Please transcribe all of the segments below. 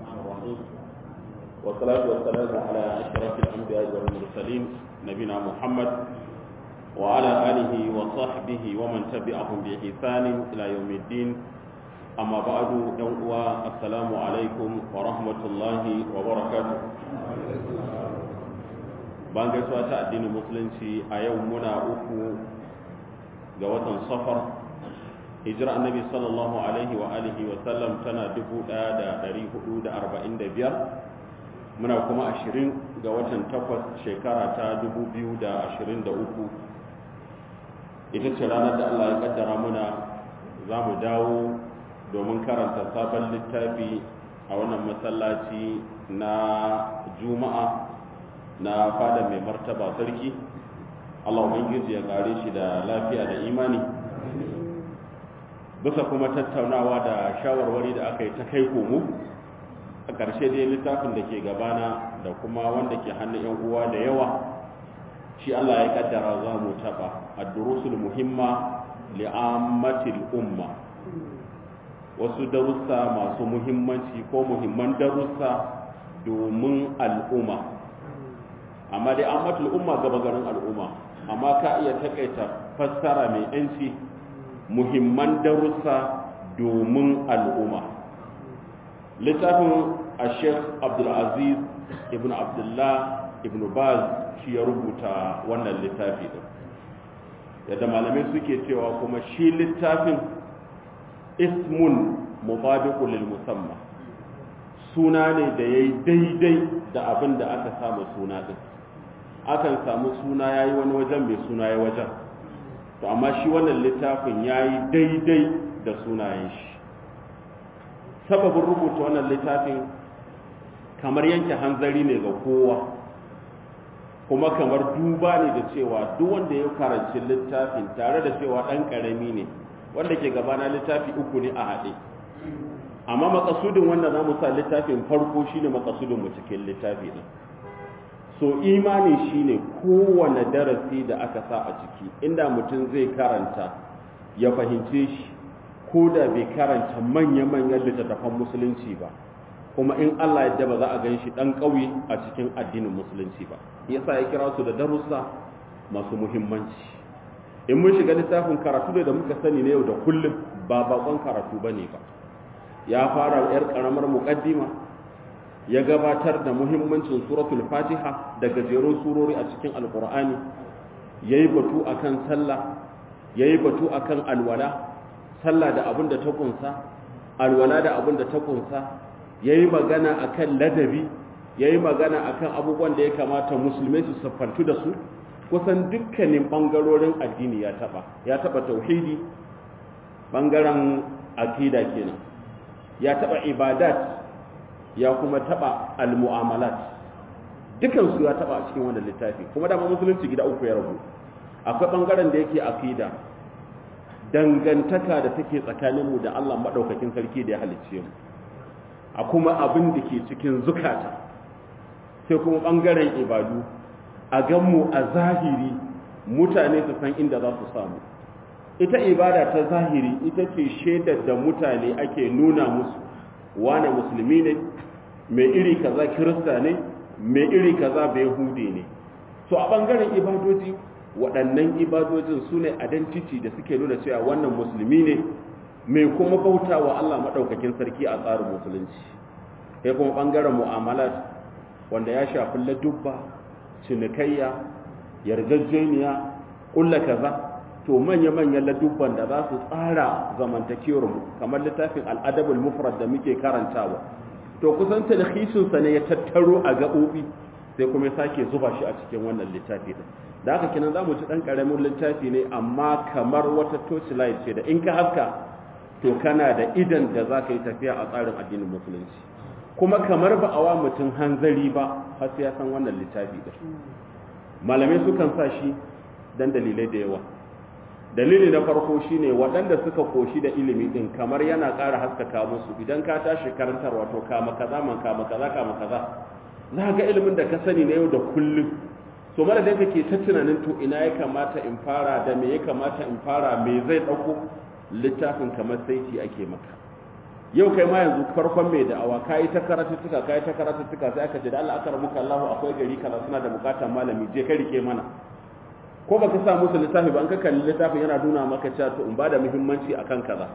الرحيم والصلاة والسلام على أشرف الأنبياء والمرسلين نبينا محمد وعلى آله وصحبه ومن تبعهم بإحسان إلى يوم الدين أما بعد يوم السلام عليكم ورحمة الله وبركاته bayan gaisuwa ta addinin musulunci a yau muna uku ga watan safar hijira annabi sallallahu alaihi wa alihi wa sallam tana 1445 muna kuma 20 ga watan takwas shekara ta 2023 ita ce ranar da Allah ya kaddara muna za mu dawo domin karanta sabon littafi a wannan masallaci na juma'a na fada mai martaba sarki Allah ubangiji ya kare shi da lafiya da imani bisa kuma tattaunawa da shawarwari da aka yi ta kai komo a ƙarshe dai littafin da ke gabana da kuma wanda ke hannun yan uwa da yawa shi Allah ya kaddara za mu taɓa ad-durusul muhimma li'ammatil umma wasu darussa masu muhimmanci ko muhimman darussa domin al'umma amma dai an matul umma gaba garin al'umma amma ka iya takaita fassara mai yanci muhimman darussa domin al'umma littafin a sheikh abdulaziz ibn abdullah ibn baz shi ya rubuta wannan littafi din yadda malamai suke cewa kuma shi littafin ismun mubabiqul lil musamma suna ne da yayi daidai da abin da aka samu suna din akan samu suna yayi wani wajen mai suna yayi wajen to amma shi wannan littafin yayi daidai da sunayen shi sababin rubuta wannan littafin kamar yanke hanzari ne ga kowa kuma kamar duba ne da cewa duk wanda ya karanci littafin tare da cewa ɗan ƙarami ne wanda ke gabana littafi uku ne a haɗe amma makasudin wanda za mu sa littafin farko shine makasudin mu cikin littafi ɗin so imani shine kowane darasi da aka sa a ciki inda mutum zai karanta ya fahimce shi ko da bai karanta manya-manyan littattafan musulunci ba kuma in Allah yadda ba za a gan shi ɗan ƙauye a cikin addinin musulunci ba yasa ya kira su da darussa masu muhimmanci in mun shiga littafin karatu da muka sani na yau da kullum ba bakon karatu ba ne ba ya fara yar ƙaramar muƙaddima ya gabatar da muhimmancin suratul fatiha da gajerun surori a cikin alkur'ani ya yi batu a kan sallah ya yi batu a kan alwala sallah da abin da ta kunsa alwala da abin da ta kunsa ya yi magana a kan ladabi ya yi magana a kan abubuwan da ya kamata musulmai su siffantu da su kusan dukkanin ɓangarorin addini ya taɓa ya taɓa tauhidi ɓangaren akida kenan ya taɓa ibadat ya kuma taba al-mu'amalat dukansu ya taba a cikin wannan littafi kuma dama musulunci gida uku ya rabu akwai bangaren da yake aqida dangantaka da take tsakanin mu da Allah madaukakin sarki da ya halicce mu a kuma abin da ke cikin zukata sai kuma bangaren ibadu a ganmu a zahiri mutane su san inda za su samu ita ibada ta zahiri ita ce shaidar da mutane ake nuna musu wane musulmi ne mai iri kaza kirista ne mai iri kaza bai hude ne so a bangaren ibadoji waɗannan ibadojin su ne identity da suke nuna cewa wannan musulmi ne mai kuma bauta wa Allah maɗaukakin sarki a tsarin musulunci sai kuma bangaren mu'amalat wanda ya shafi ladubba cinikayya yarjejeniya ƙulla kaza to manya-manyan ladubban da za su tsara zamantakewar mu kamar littafin al'adabul mufrad da muke karantawa to kusan talhishinsa ne ya tattaro a gaɓoɓi sai kuma ya sake zuba shi a cikin wannan littafi din da haka kinan za mu ci ɗan ƙaramin littafi ne amma kamar wata torchlight ce da in ka haska to kana da idan da za ka yi tafiya a tsarin addinin musulunci kuma kamar ba a wa mutum hanzari ba har sai ya san wannan littafi din malamai sukan sa shi dan dalilai da yawa dalili na farko shine waɗanda suka koshi da ilimi din kamar yana ƙara haskaka musu idan ka tashi karantarwa to kama kaza man kama kaza kama kaza za ga ilimin da ka sani na yau da kullum so mara da kake ta tunanin to ina ya kamata in fara da me ya kamata in fara me zai ɗauko littafin kamar saiti ake maka yau kai ma yanzu farkon mai da'awa kayi ta karatuttuka kayi ta karatuttuka sai aka ce da Allah aka rabuka Allah akwai gari kaza suna da bukatar malami je ka rike mana ko baka sa musu littafi ba an ka kalli littafin yana nuna maka cewa to in ba da muhimmanci akan kaza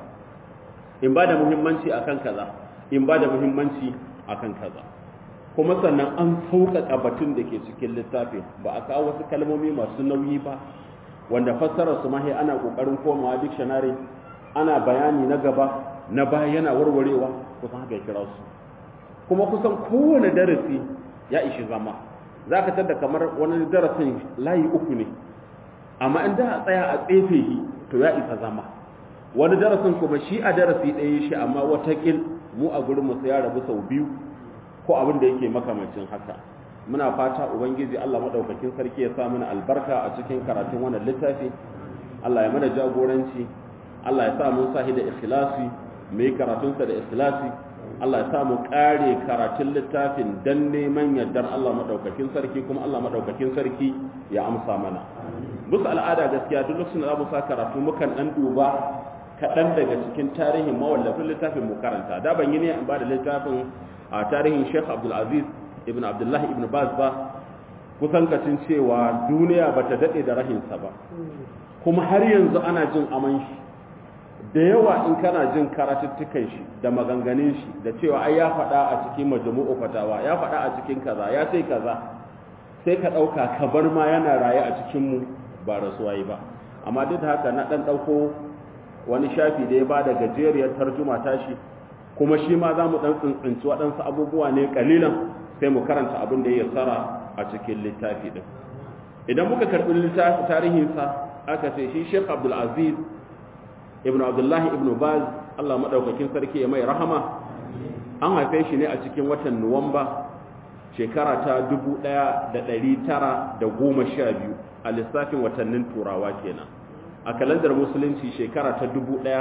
in ba da muhimmanci akan kaza in ba da muhimmanci akan kaza kuma sannan an sauƙaƙa batun da ke cikin littafin ba a kawo wasu kalmomi masu nauyi ba wanda fassarar su mahi ana ƙoƙarin komawa dictionary ana bayani na gaba na baya yana warwarewa kusan haka ya kira su kuma kusan kowane darasi ya ishi zama za ka tada kamar wani darasin layi uku ne amma in da a tsaya a tsefe shi to ya isa zama wani darasin kuma shi a darasi ɗaya shi amma watakil mu a gurin mu ya rabu sau biyu ko abin da yake makamancin haka muna fata ubangiji Allah madaukakin sarki ya sa mana albarka a cikin karatun wannan littafi Allah ya mana jagoranci Allah ya sa mun sahi da ikhlasi mu yi karatun sa da ikhlasi Allah ya sa mu kare karatun littafin dan neman yardar Allah madaukakin sarki kuma Allah madaukakin sarki ya amsa mana musu al'ada gaskiya duk lokacin da za mu sa karatu mukan dan duba kaɗan daga cikin tarihin mawallafin littafin mu karanta da ban yi ne in ba da littafin a tarihin Sheikh Abdul Aziz ibn Abdullah ibn Baz ba kusan kacin cewa duniya bata dade da rahinsa ba kuma har yanzu ana jin aman shi da yawa in kana jin karatuttukan shi da maganganun shi da cewa ai ya faɗa a cikin majmu'u fatawa ya faɗa a cikin kaza ya sai kaza sai ka ɗauka ka bar ma yana raye a cikin mu ba rasuwa yi ba amma duk da haka na ɗan ɗauko wani shafi da ya ba da gajeriyar tarjuma tashi kuma shi ma za mu ɗan tsintsinci waɗansu abubuwa ne ƙalilan sai mu karanta abin da ya tsara a cikin littafi ɗin idan muka karɓi littafi tarihinsa aka ce shi sheikh abdulaziz ibn abdullahi ibn baz allah maɗaukakin sarki ya mai rahama an haife shi ne a cikin watan nuwamba shekara ta 1912 a lissafin watannin turawa kenan a kalandar musulunci shekara ta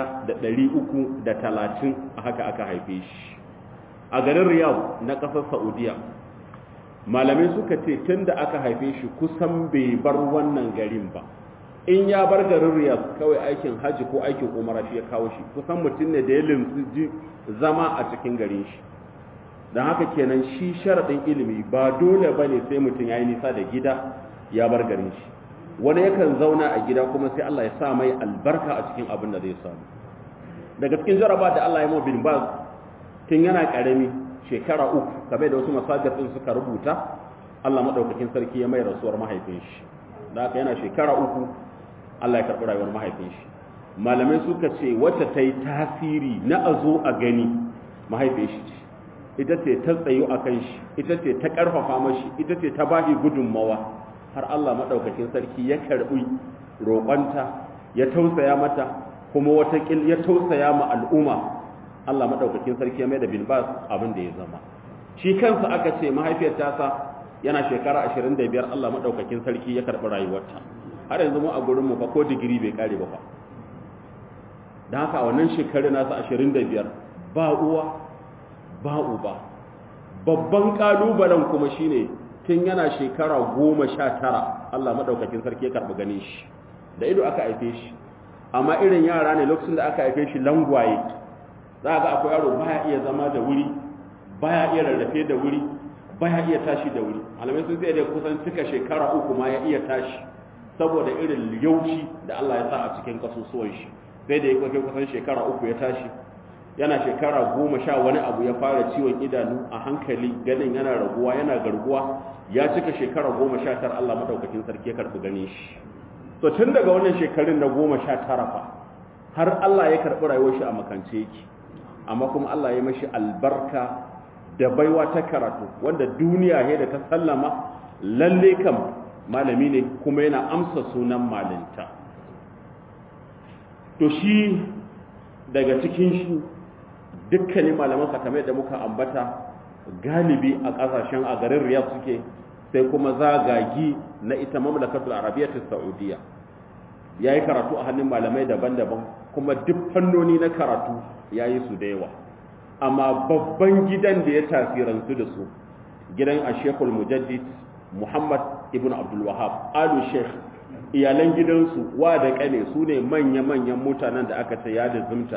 1330 a haka aka haife shi a garin riyadh na ƙasar saudiya malamai suka ce tun da aka haife shi kusan bai bar wannan garin ba in ya bar garin riyadh kawai aikin hajji ko aikin umara shi ya kawo shi kusan mutum ne da ya limsi zama a cikin garin shi don haka kenan shi sharaɗin ilimi ba dole ba ne sai mutum ya yi nisa da gida ya bar garin shi wani yakan zauna a gida kuma sai Allah ya sa mai albarka a cikin abin da zai samu daga cikin jaraba da Allah ya mawa bin baz tun yana karami shekara uku kamar da wasu masajir din suka rubuta Allah madaukakin sarki ya mai rasuwar mahaifin shi da haka yana shekara uku Allah ya karɓi rayuwar mahaifin shi malamai suka ce wacce ta yi tasiri na a zo a gani mahaifin shi ce ita ce ta tsayo a kan shi ita ce ta ƙarfafa mashi ita ce ta bashi gudunmawa har Allah maɗaukakin sarki ya karɓi roƙonta ya tausaya mata kuma watakil ya tausaya ma al'umma Allah maɗaukakin sarki ya mai da bin bas abin da ya zama shi kansa aka ce mahaifiyar tasa yana shekara 25 Allah maɗaukakin sarki ya karɓi rayuwarta har yanzu mu a gurinmu ba ko digiri bai kare ba fa don haka a wannan shekaru nasa 25 ba uwa ba uba babban ƙalubalen kuma shine tun yana shekara goma sha tara Allah maɗaukakin sarki ya karɓi ganin shi da ido aka haife shi amma irin yara ne lokacin da aka haife shi langwaye za ga akwai yaro baya iya zama da wuri baya iya rarrafe da wuri baya iya tashi da wuri malamai sun sai da kusan cika shekara uku ma ya iya tashi saboda irin yauci da Allah ya sa a cikin kasusuwan shi sai da ya kwafe kusan shekara uku ya tashi yana shekara goma sha wani abu ya fara ciwon idanu a hankali ganin yana raguwa yana garguwa ya cika shekara goma sha tara Allah madaukakin sarki ya karɓi ganin shi to tun daga wannan shekarun na goma sha tara fa har Allah ya karɓi rayuwar shi a makance yake amma kuma Allah ya mashi albarka da baiwa ta karatu wanda duniya ne da ta sallama lalle kam malami ne kuma yana amsa sunan malinta to shi daga cikin shi dukkanin malaman kamar da muka ambata galibi a kasashen a garin riyadh suke sai kuma zagagi na ita mamlakatul arabiyyatus saudiya yayi karatu a hannun malamai daban-daban kuma duk fannoni na karatu yayi su da yawa amma babban gidan da ya tasirantu da su gidan ashekul mujaddid muhammad ibn abdul wahab alu sheikh iyalan gidansu wa da kane su ne manya-manyan mutanen da aka ce ya da zumta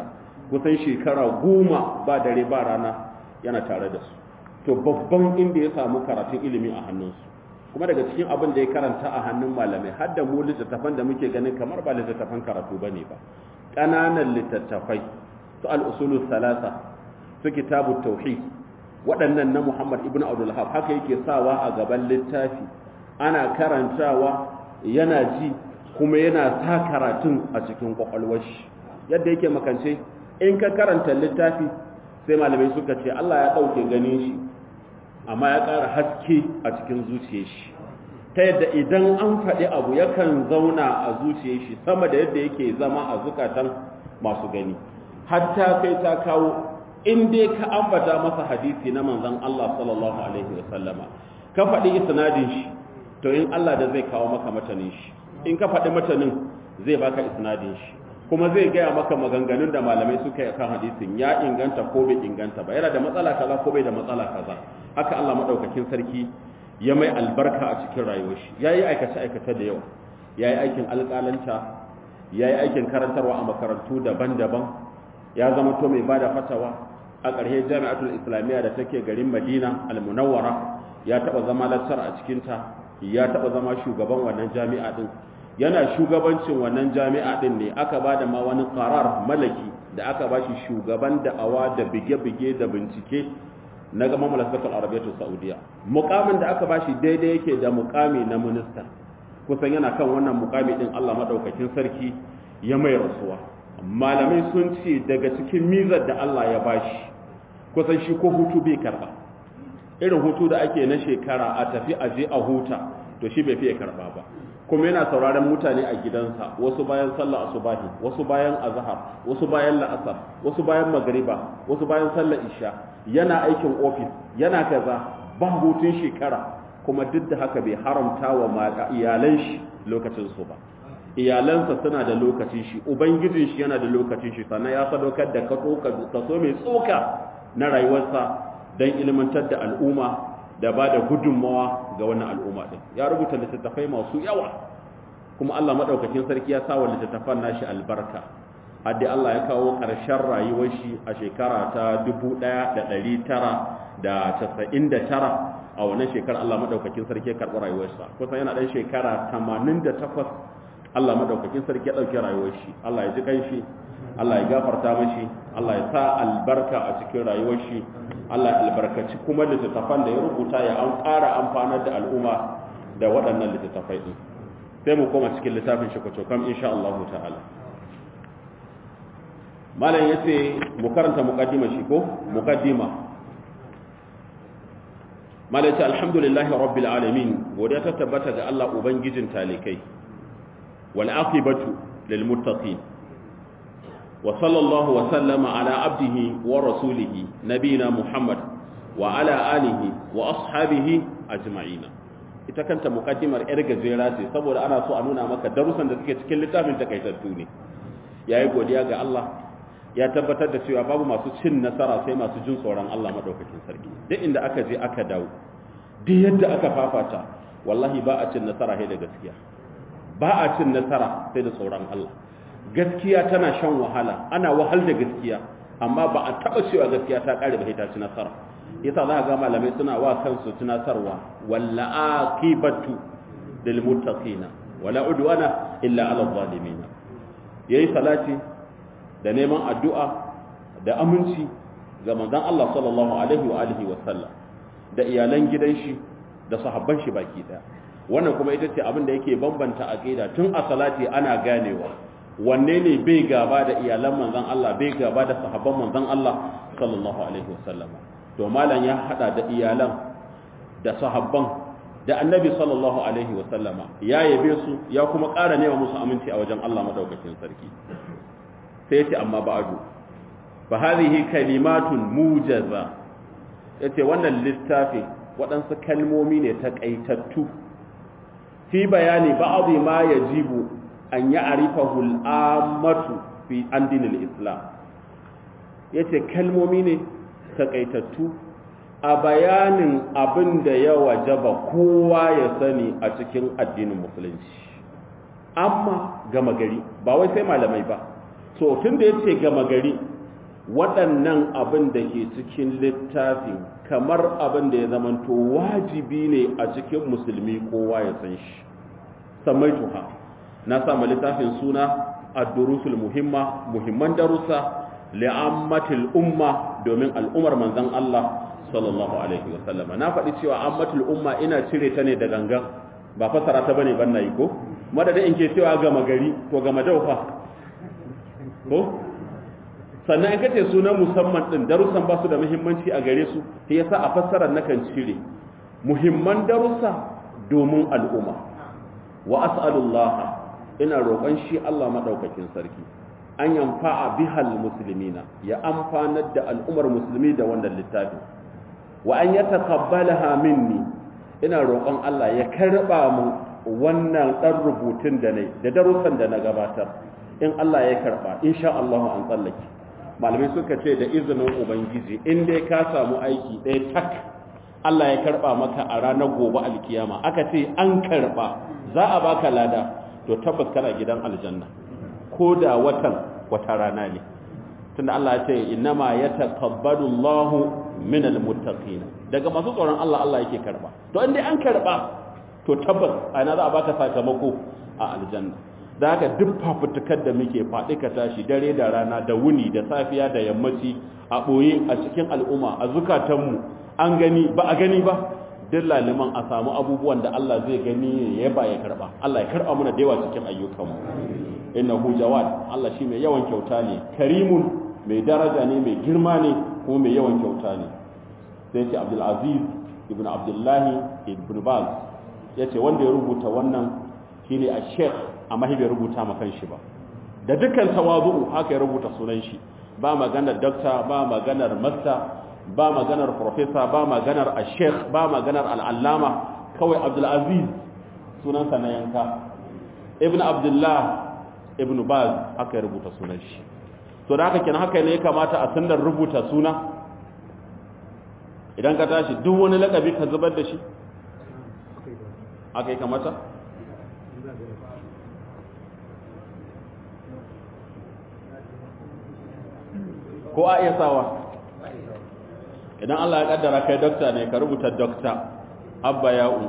kusan shekara goma ba dare ba rana yana tare da su to babban inda ya samu karatun ilimi a hannunsu kuma daga cikin abin da ya karanta a hannun malamai har da mu littattafan da muke ganin kamar ba littattafan karatu ba ne ba ƙananan littattafai su al'usulu salasa su kitabu tauhid waɗannan na muhammad ibn abdullahab haka yake sawa a gaban littafi ana karantawa yana ji kuma yana sa karatun a cikin kwakwalwar shi yadda yake makance in ka karanta littafi sai malamai suka ce Allah ya ɗauke ganin shi amma ya ƙara haske a cikin zuciyar shi ta yadda idan an faɗi abu yakan zauna a zuciyar shi sama da yadda yake zama a zukatan masu gani hatta kai ta kawo in dai ka ambata masa hadisi na manzon Allah sallallahu alaihi wasallama ka faɗi isnadin shi to in Allah da zai kawo maka matanin shi in ka faɗi matanin zai baka isnadin shi kuma zai gaya maka maganganun da malamai suka yi kan hadisin ya inganta ko bai inganta ba yana da matsala kaza ko bai da matsala kaza haka Allah madaukakin sarki ya mai albarka a cikin rayuwar shi yayi aikace aikace da yawa yayi aikin alƙalanta yayi aikin karantarwa a makarantu daban-daban ya zama to mai bada fatawa a ƙarshe jami'atul islamiyya da take garin Madina al-Munawwara ya taba zama lecturer a cikin ta ya taba zama shugaban wannan jami'a din yana shugabancin wannan jami'a din ne aka ba da ma wani karar malaki da aka ba shi shugaban da'awa da bige-bige da bincike na gama malasakar arabiyyatu saudiya mukamin da aka ba shi daidai yake da mukami na minista kusan yana kan wannan mukami din allah maɗaukakin sarki ya mai rasuwa malamai sun ce daga cikin mizar da allah ya ba shi kusan shi ko hutu bai karba irin hutu da ake na shekara a tafi aje a huta to shi bai fiye karba ba kuma yana sauraron mutane a gidansa wasu bayan sallar asubahi wasu bayan azhar wasu bayan la'asar wasu bayan magriba wasu bayan sallar isha yana aikin ofis yana kaza ba hutun shekara kuma duk da haka bai haramta wa iyalan shi lokacin su ba iyalansa suna da lokacin shi ubangijin shi yana da lokacin shi sannan ya sadaukar da kaso mai tsoka na rayuwarsa don ilmantar da al'umma da ba da gudunmawa ga wannan al'umma ɗin ya rubuta littattafai masu yawa kuma Allah maɗaukakin sarki ya sa wa littattafan nashi albarka haddi Allah ya kawo ƙarshen rayuwar shi a shekara ta 1999 a wannan shekara Allah maɗaukakin sarki ya karɓi rayuwarsa kusan yana ɗan shekara 88 Allah maɗaukakin sarki ya ɗauki rayuwar shi Allah ya ji kanshi Allah ya gafarta mashi Allah ya sa albarka a cikin rayuwar shi Allah ya albarkaci kuma littattafan da ya rubuta ya an ƙara amfanar da al'umma da waɗannan littattafai ɗin sai mu koma cikin littafin shi kwacokam insha Allah ta'ala malam ya ce mu karanta muƙaddima shi ko muƙaddima malam ya ce alhamdulillahi rabbil alamin godiya ta tabbata ga Allah ubangijin talikai wal aqibatu lil muttaqin وصلى الله وسلم على عبده ورسوله نبينا محمد وعلى آله وأصحابه أجمعين ita kanta mukaddimar yar gajera ce saboda ana so a nuna maka darussan da suke cikin littafin takaitattu ne yayi godiya ga Allah ya tabbatar da cewa babu masu cin nasara sai masu jin tsoron Allah madaukakin sarki duk inda aka je aka dawo duk yadda aka fafata wallahi ba a cin nasara sai da gaskiya ba a cin nasara sai da tsoron Allah gaskiya tana shan wahala ana wahal da gaskiya amma ba a taba cewa gaskiya ta kare ba ta ci nasara yasa za ga malamai suna wa kansu tunasarwa walla aqibatu lil muttaqina wala udwana illa ala zalimin yayi salati da neman addu'a da aminci ga manzon Allah sallallahu alaihi wa alihi wa sallam da iyalan gidan shi da sahabban shi baki daya wannan kuma ita ce abin da yake bambanta aqida tun a salati ana ganewa wanne ne bai gaba da iyalan manzon Allah bai gaba da sahabban manzon Allah sallallahu alaihi wasallam to malam ya hada da iyalan da sahabban da annabi sallallahu alaihi wasallam ya yabe su ya kuma ƙara nema musu aminci a wajen Allah madaukakin sarki sai yace amma ba'du fa hadhihi kalimatun mujaza yace wannan littafi waɗansu kalmomi ne takaitattu fi bayani ba'dhi ma yajibu an yi arifahul amatu fi an dinin islam ya ce kalmomi ne takaitattu a bayanin abin da ya wajaba kowa ya sani a cikin addinin musulunci amma gama gari ba wai sai malamai ba so tun da ya ce gama gari waɗannan abin da ke cikin littafin kamar abin da ya zamanto wajibi ne a cikin musulmi kowa ya san shi samaituha na sama littafin suna ad-durusul muhimma muhimman darussa li'ammatil umma domin al'umar manzon Allah sallallahu alaihi wa sallama na faɗi cewa ammatul umma ina cire ta ne da gangan ba fasara ta bane ban nayi ko madadin in ke cewa gama gari ko gama daufa ko sannan in kace sunan musamman din darussan ba su da muhimmanci a gare su sai yasa a fassarar nakan cire muhimman darussa domin al'umma wa as'alullah ina roƙon shi Allah madaukakin sarki an yanfa'a bihal muslimina ya amfanar da al'ummar musulmi da wannan littafin wa an yataqabbalaha minni ina roƙon Allah ya karba mu wannan dan rubutun da nayi da darussan da na gabatar in Allah ya karba insha Allah an tsallake malamai suka ce da izinin ubangiji in dai ka samu aiki ɗaya tak Allah ya karba maka a ranar gobe alkiyama aka ce an karba za a baka lada to tabbas kana gidan aljanna ko da watan wata rana ne tunda Allah ya ce innama yataqabbalu Allahu minal muttaqin daga masu tsoron Allah Allah yake karba to in dai an karba to tabbas ana za a baka sakamako a aljanna da haka duk fafutukar da muke faɗi ka tashi dare da rana da wuni da safiya da yammaci a ɓoye a cikin al'umma a zukatanmu an gani ba a gani ba duk laliman a samu abubuwan da Allah zai gani ya ba ya karɓa Allah ya karɓa muna da yawa cikin ayyukanmu innahu jawad Allah shi mai yawan kyauta ne karimun mai daraja ne mai girma ne kuma mai yawan kyauta ne sai ce Abdul Aziz ibn Abdullahi ibn Baz yace wanda ya rubuta wannan shine a Sheikh amma bai rubuta ma kanshi ba da dukkan tawazu'u haka ya rubuta sunan shi ba maganar doctor ba maganar master ba maganar professor ba maganar al-sheikh ba maganar al-allama kawai Abdul Aziz sunansa na yanka Ibn Abdullah Ibn Baz haka ya rubuta sunan shi to da haka kenan haka ne ya kamata a sandar rubuta suna idan ka tashi duk wani lakabi ka zubar da shi haka ya kamata ko a iya sawa idan Allah ya kaddara kai dokta ne ka rubuta dokta abba ya'u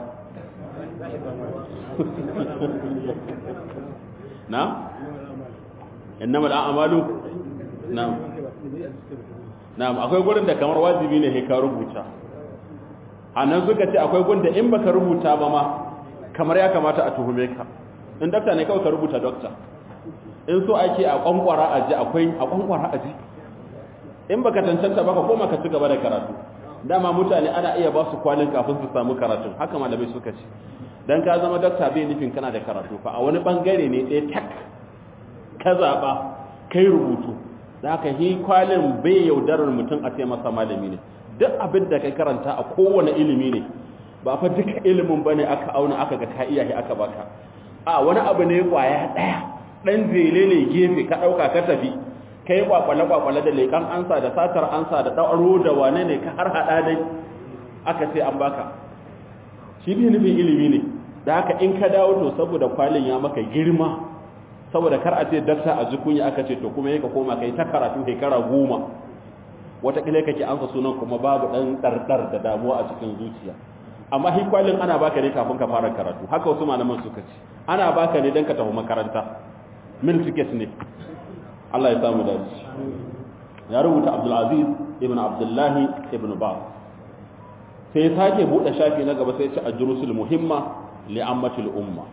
na innama al'amalu na na'am akwai gurin da kamar wajibi ne ka rubuta anan suka ce akwai gurin da in baka rubuta ba ma kamar ya kamata a tuhume ka in dokta ne kawai ka rubuta dokta in so ake a kwankwara aji akwai a kwankwara aji in baka tantanta baka koma ka ci gaba da karatu dama mutane ana iya ba su kwalin kafin su samu karatu haka malamai suka ce dan ka zama dakta bai nufin kana da karatu fa a wani bangare ne ɗaya tak ka zaba kai rubutu da haka hi kwalin bai yaudarar mutum a ce masa malami ne duk abin da kai karanta a kowane ilimi ne ba fa duka ilimin bane aka auna aka ga ka iya aka baka a wani abu ne kwaya ɗaya dan zele ne gefe ka ɗauka ka tafi kai kwakwale-kwakwale da leƙan ansa da satar ansa da ɗauro da wane ne ka har haɗa dai aka ce an baka shi ne nufin ilimi ne da haka in ka dawo to saboda kwalin ya maka girma saboda kar a ce dakta a jikunya aka ce to kuma yaka koma kai ta karatu shekara goma wataƙila kake ansa sunan kuma babu ɗan ɗarɗar da damuwa a cikin zuciya amma hi kwalin ana baka ne kafin ka fara karatu haka wasu malaman suka ce ana baka ne don ka tafi makaranta mil ticket ne Allah ya samu dace ya rubuta Abdulaziz ibn Abdullahi ibn Bab sai sake bude shafi na gaba sai ya ce ajrusul muhimma li ammatil umma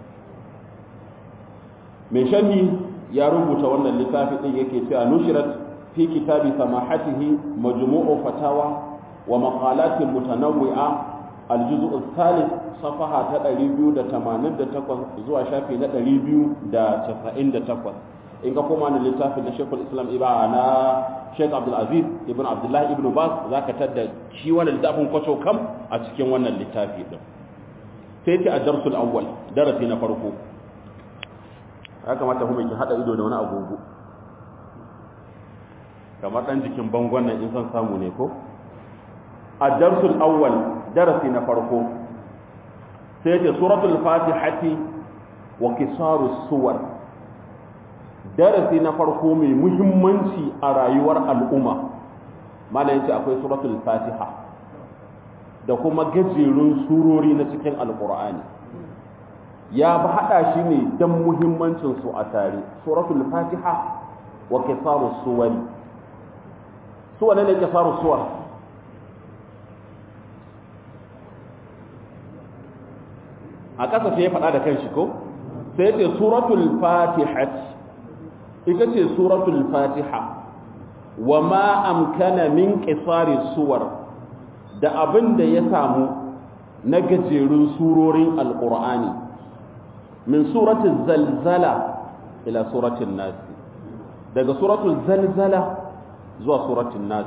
mai sharhi ya rubuta wannan littafi din yake cewa nushirat fi kitabi samahatihi majmu'u fatawa wa maqalatin mutanawwi'a الجزء الثالث صفحة 288 zuwa shafi na 298 in ka koma na littafin da Sheikhul Islam Iba na Sheikh Abdul Aziz ibn Abdullah ibn Baz zaka tada shi wannan littafin kwacho kam a cikin wannan littafi din sai ce a darsul awwal darasi na farko ya kamata kuma ki hada ido da wani agogo kamar dan jikin bangon nan in san samu ne ko a darsul awwal darasi na farko sai ce suratul fatihati wa kisaru suwar darasi na farko mai muhimmanci a rayuwar al'umma mala yace akwai suratul fatiha da kuma gajerun surori na cikin alqur'ani ya ba hada shi ne dan muhimmancin su a tare suratul fatiha wa kisarus suwari su wane ne kisarus suwar a ƙasa sai ya faɗa da kanshi ko sai ce suratul fatiha ita ce suratul fatiha wa ma amkana min qisari suwar da abin da ya samu na gajerun surorin alqur'ani min suratul zalzala ila suratul nas daga suratul zalzala zuwa suratul nas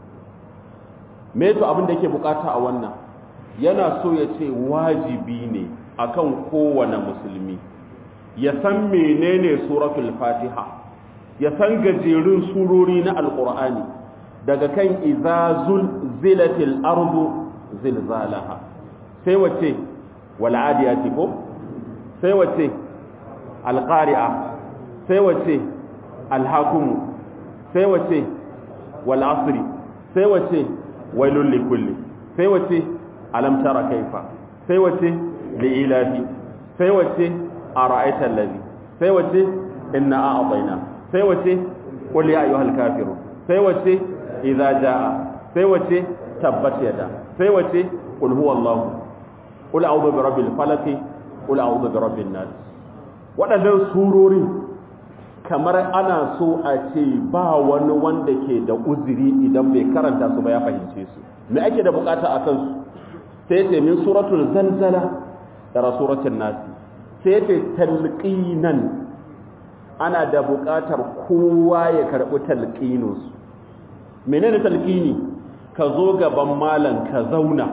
me to abin da yake bukata a wannan yana so ya ce wajibi ne akan kowane musulmi ya san menene suratul fatiha ya san gajerun surori na alqur'ani daga kan izazul zilatil ardu zilzalaha sai wace wal adiyati ko sai wace alqari'a sai wace alhakum sai wace wal asri sai wace wailul likulli sai wace alam tara kaifa sai wace li'ilafi sai wace a ra'aitar lazi sai wace inna a abaina sai wace qul ya ayyuhal kafirun sai wace idza jaa sai wace tabbat yada sai wace qul huwallahu qul a'udhu birabbil falaq qul a'udhu birabbin nas wadannan surori kamar ana so a ce ba wani wanda ke da uzuri idan bai karanta su ba ya fahimce su me ake da bukata a kansu sai ce min suratul zalzala da suratul nasi sai ce talqinan ana da buƙatar kowa ya karɓi talqinus menene talqini ka zo gaban malam ka zauna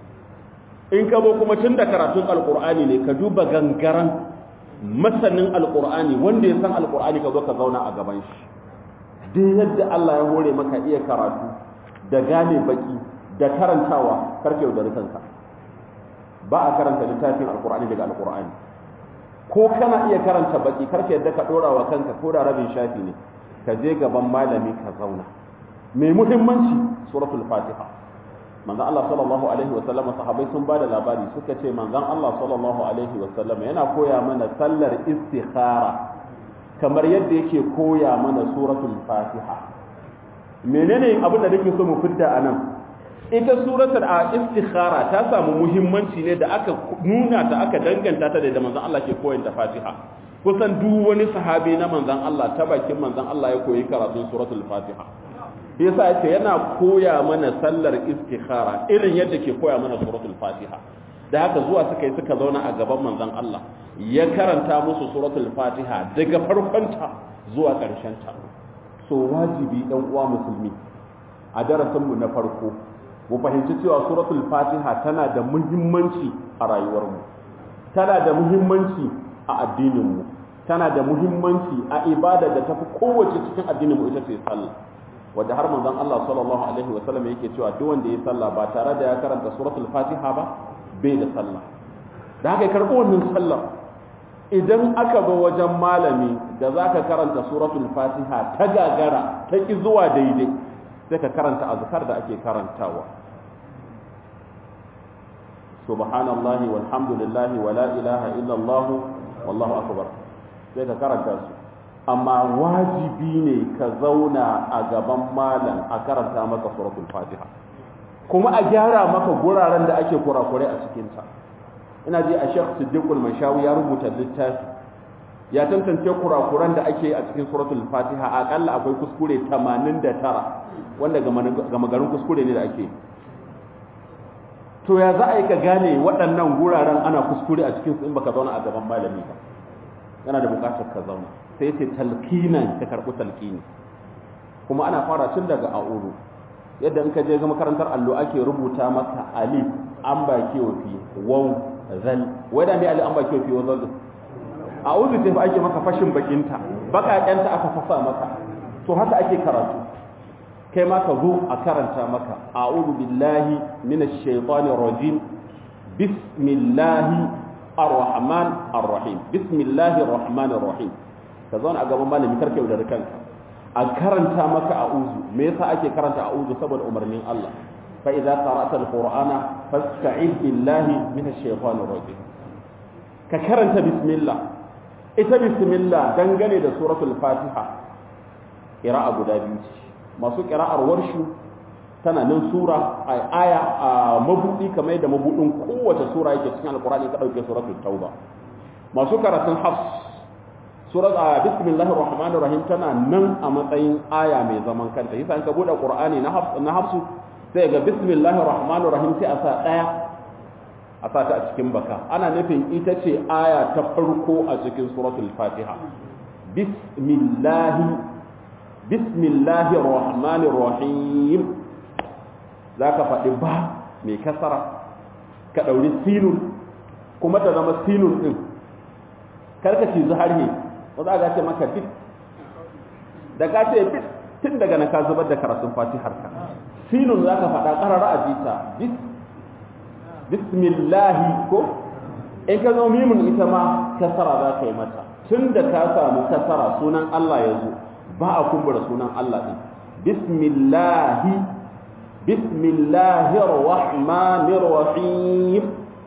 in ka zo kuma tun da karatun alqur'ani ne ka duba gangaran masanin alqur'ani wanda ya san alqur'ani ka zo ka zauna a gaban shi duk yadda Allah ya hore maka iya karatu da gane baki da karantawa karke da kanka ba a karanta littafin alkur'ani daga alkur'ani ko kana iya karanta baki karka yadda ka dora wa kanka ko da rabin shafi ne ka je gaban malami ka zauna mai muhimmanci suratul fatiha manzon Allah sallallahu alaihi wa sallam sahabbai sun bada labari suka ce manzon Allah sallallahu alaihi wa sallam yana koya mana sallar istikhara kamar yadda yake koya mana suratul fatiha menene abin da nake so mu fidda anan ita suratul a istikhara ta samu muhimmanci ne da aka nuna ta aka danganta ta da manzon Allah ke koyin ta Fatiha kusan duk wani sahabi na manzon Allah ta bakin manzon Allah ya koyi karatun suratul Fatiha yasa yace yana koya mana sallar istikhara irin yadda ke koya mana suratul Fatiha da haka zuwa suka yi suka zauna a gaban manzon Allah ya karanta musu suratul Fatiha daga farkonta zuwa ƙarshen ta so wajibi dan uwa musulmi a darasinmu na farko mu fahimci cewa suratul fatiha tana da muhimmanci a rayuwarmu tana da muhimmanci a addininmu tana da muhimmanci a ibada da tafi kowace cikin addininmu ita ce sallah wanda har manzon Allah sallallahu alaihi wasallam yake cewa duk wanda ya sallah ba tare da ya karanta suratul fatiha ba bai da sallah da haka karɓo wannan sallah idan aka zo wajen malami da zaka karanta suratul fatiha ta gagara ta ki zuwa daidai sai ka karanta azkar da ake karantawa subhanallahi walhamdulillahi wala ilaha illallah wallahu akbar sai ka karanta su amma wajibi ne ka zauna a gaban malam a karanta maka suratul fatiha kuma a gyara maka guraren da ake kurakurai a cikin ta ina ji a Sheikh Siddiqul Mashawi ya rubuta littafi ya tantance kurakuran da ake a cikin suratul fatiha akalla akwai kuskure 89 wanda gama garin kuskure ne da ake to ya za a yi ka gane waɗannan guraren ana kuskure a cikin in baka zauna a gaban malami ba yana da buƙatar ka zauna sai ce talqinan ka karɓi talqini kuma ana fara tun daga a'uru yadda in ka je ga makarantar allo ake rubuta maka alif an ba kiyofi waw zal wai da me alif an ba kiyofi waw zal a'udhu sai fa ake maka fashin bakinta bakaƙenta aka fasa maka to haka ake karatu kai ma ka zo a karanta maka a'udhu billahi minash shaitanir rajim bismillahi arrahman arrahim bismillahir rahmanir rahim ka zauna a gaban malami karka yaudari kanka a karanta maka a'uzu me yasa ake karanta a'uzu saboda umarnin Allah fa idza qara'ta al-qur'ana fasta'id billahi minash shaitanir rajim ka karanta bismillah ita bismillah dangane da suratul fatiha qira'a guda biyu ce masu qira'ar warshu tana nan sura a aya a mabudi kamar yadda mabudin kowace sura yake cikin alqur'ani ka dauke suratul tauba masu karatun hafs surat a bismillahir rahmanir rahim tana nan a matsayin aya mai zaman kanta yasa in ka bude qur'ani na hafs na hafsu sai ga bismillahir rahmanir rahim sai a sa daya a sa ta a cikin baka ana nufin ita ce aya ta farko a cikin suratul fatiha bismillahi bismillahir rahmanir rahim zaka faɗi ba mai kasara ka ɗauri sinun kuma ta zama sinun ɗin karka ci zuhar ne ba za a gace maka bit da gace bit tun daga na ka zubar da karatun fatihar ka sinun za ka faɗa ƙarara a jita bis bismillahi ko in ka zo mimun ita ma kasara za ka yi mata tun da ka samu kasara sunan Allah ya zo ba a kumbura sunan Allah ɗin bismillahi bismillahir rahmanir rahim